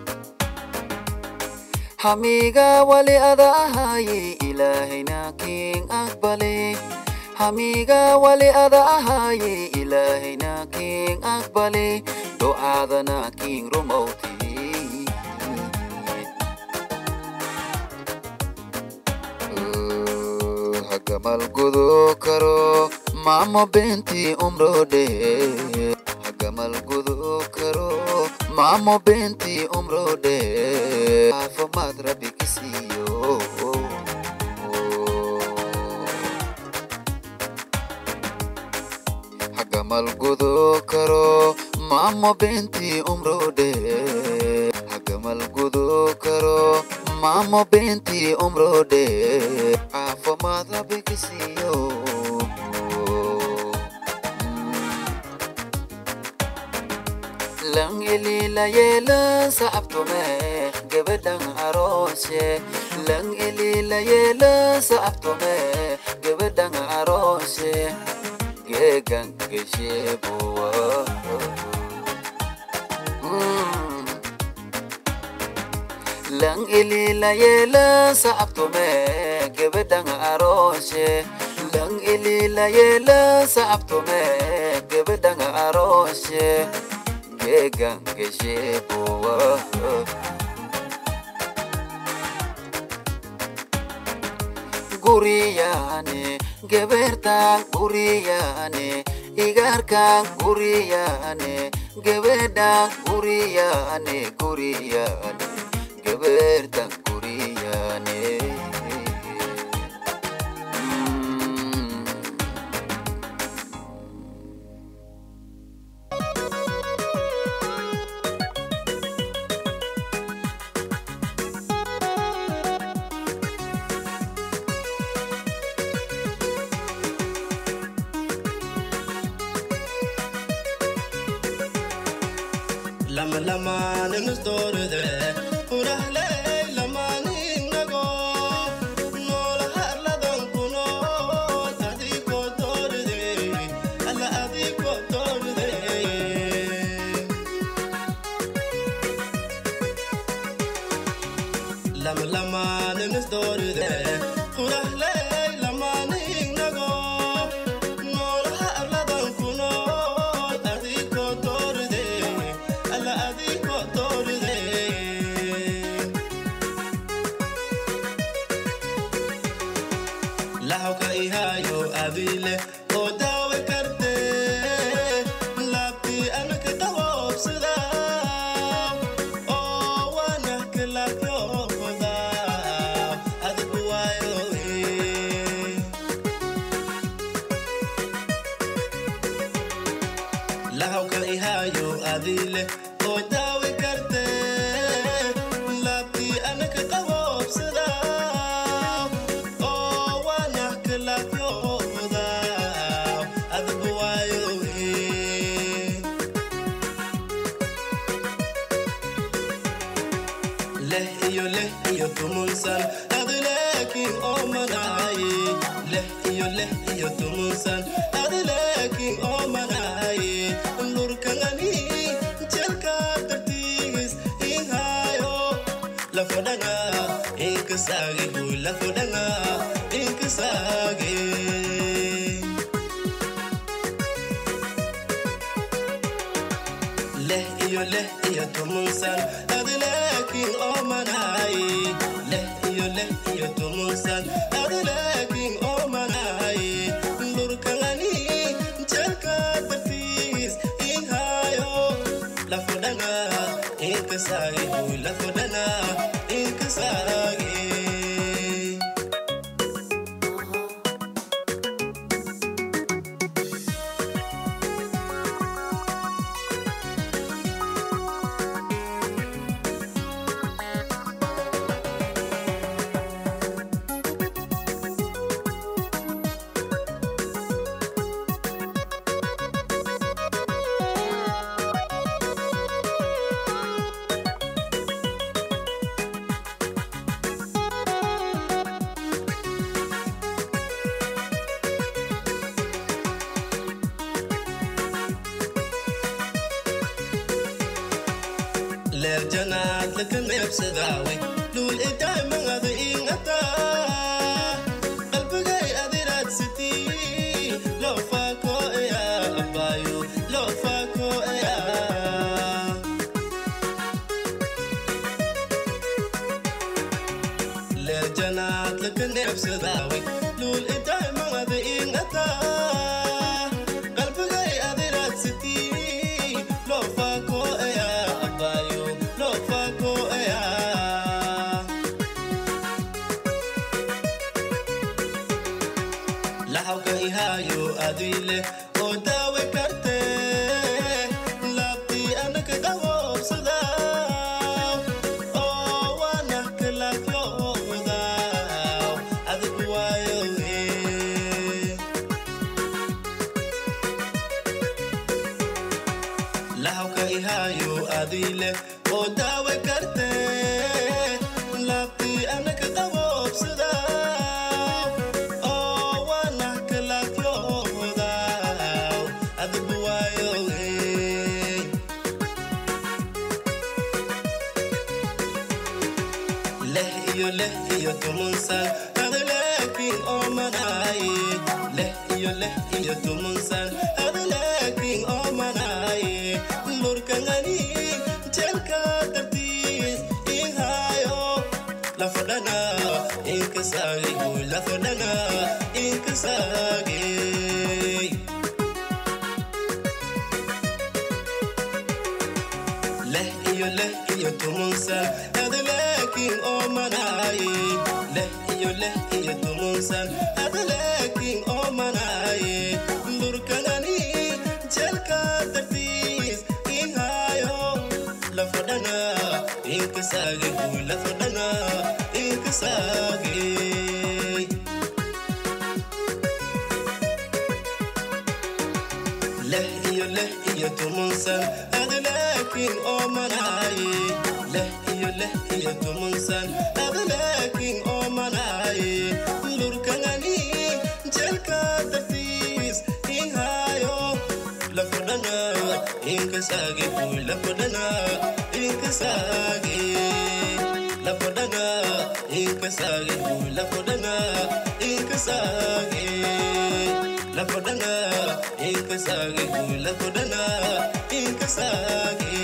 hamiga wali adahaye ilaahina king aqbali hamiga wali adahaye ilaahina king aqbali do'aadana king rumowti hagamal gudu karo mamo benti umrode hagamal gudu karo mamo benti umrode afamad rabi kisiyo hagamal gudu karo mamo benti umrode hagamal gudu karo mamo benti umrode afamad rabi kisiyo lang ilila yela sa aptome gabadang arosye lang ilila yela sa aptome gabadang arosye gegang geshe buwa lang ilila yela sa aptome gabadang arosye lang ilila yela sa aptome gabadang arosye gegang geshe buwa guriyane gebeertaan guriyaane igaarkaan guriyaane gebedhaan guriyaane guriyaane gebeertaan guriyaane lama lamaaninu dooride furahley lamaaninago noolaha arladan kunool adiko dooride alla adiko dooride lama lamaaninu dooride furahley lamaaninago noolaha arladan kunool adiko dooride alla adiko dooride lahawka ihayo adile oo daawe karte laabtii anaka dawoobsada oo waana kalafyooda adigu waayo lahawka ihayo adile oo daawe karte laabtii anaka dawoobsada oo waana kalafyooda adigu waayo leh iyo leh iyo tumunsan adi laakiin oo manaaye leh iyo leh iyo tumunsan adi laakiin oo manaaye lurkangani jelka dartiis inhayo lafodhanga inkasaage huy lafodhanga inkasaage leh iyo leh iyo tumunsan adi laakiin oo manaaye leh iyo leh iyo tumunsan adi laakiin oo manaaye lurkangani jelka dartiis inhayo lafodhanga inkasaage huy lafodhanga inkasaage leer janaad laka neebsadaawe luul idaamangada ingata qalbigay adiraad sitii loo faako eya abaayo loo faako eya leer janaad laka neebsadaawe luul idaamangada ingata qalbigay adiraad sitii loo faako eya abaayo loo faako eya lahawka ihaayo adile oo daawe karte laabtii anaka dawoobsada oo waana kalafyooda adigu waayo lahawka ihaayo adile oo daawe karte laabtii anaka dawoobsada oo waana kalafyooda adigu waayo leh iyo leh iyo tumunsan adi laakiin oo manaaye leh iyo leh iyo tumunsan adi laakiin oo manaaye lurkangani jelka dartiis inhayo lafadhana inkasaage huy lafadhana inka inkasaagay leh iyo leh iyo tumunsan ada laakiin oo manaaye leh iyo leh iyo tumunsan ada laakiin oo manaaye lurkanani jelka dartiis ihaayo lafadhana inkasaagay huy lafadhana inkasaagay leh iyo leh iyo tumunsan ada laakiin oo manaaye leh iyo leh iyo tumunsan ada laakiin oo manaaye lurkanani jelka dartiis ihaayo lafadhana inkasaage huy lafadhana inkasaage lafadhana inkasaage huy lafadhana inkasaage lafadhana inkasaage huy lafadhana inkasaage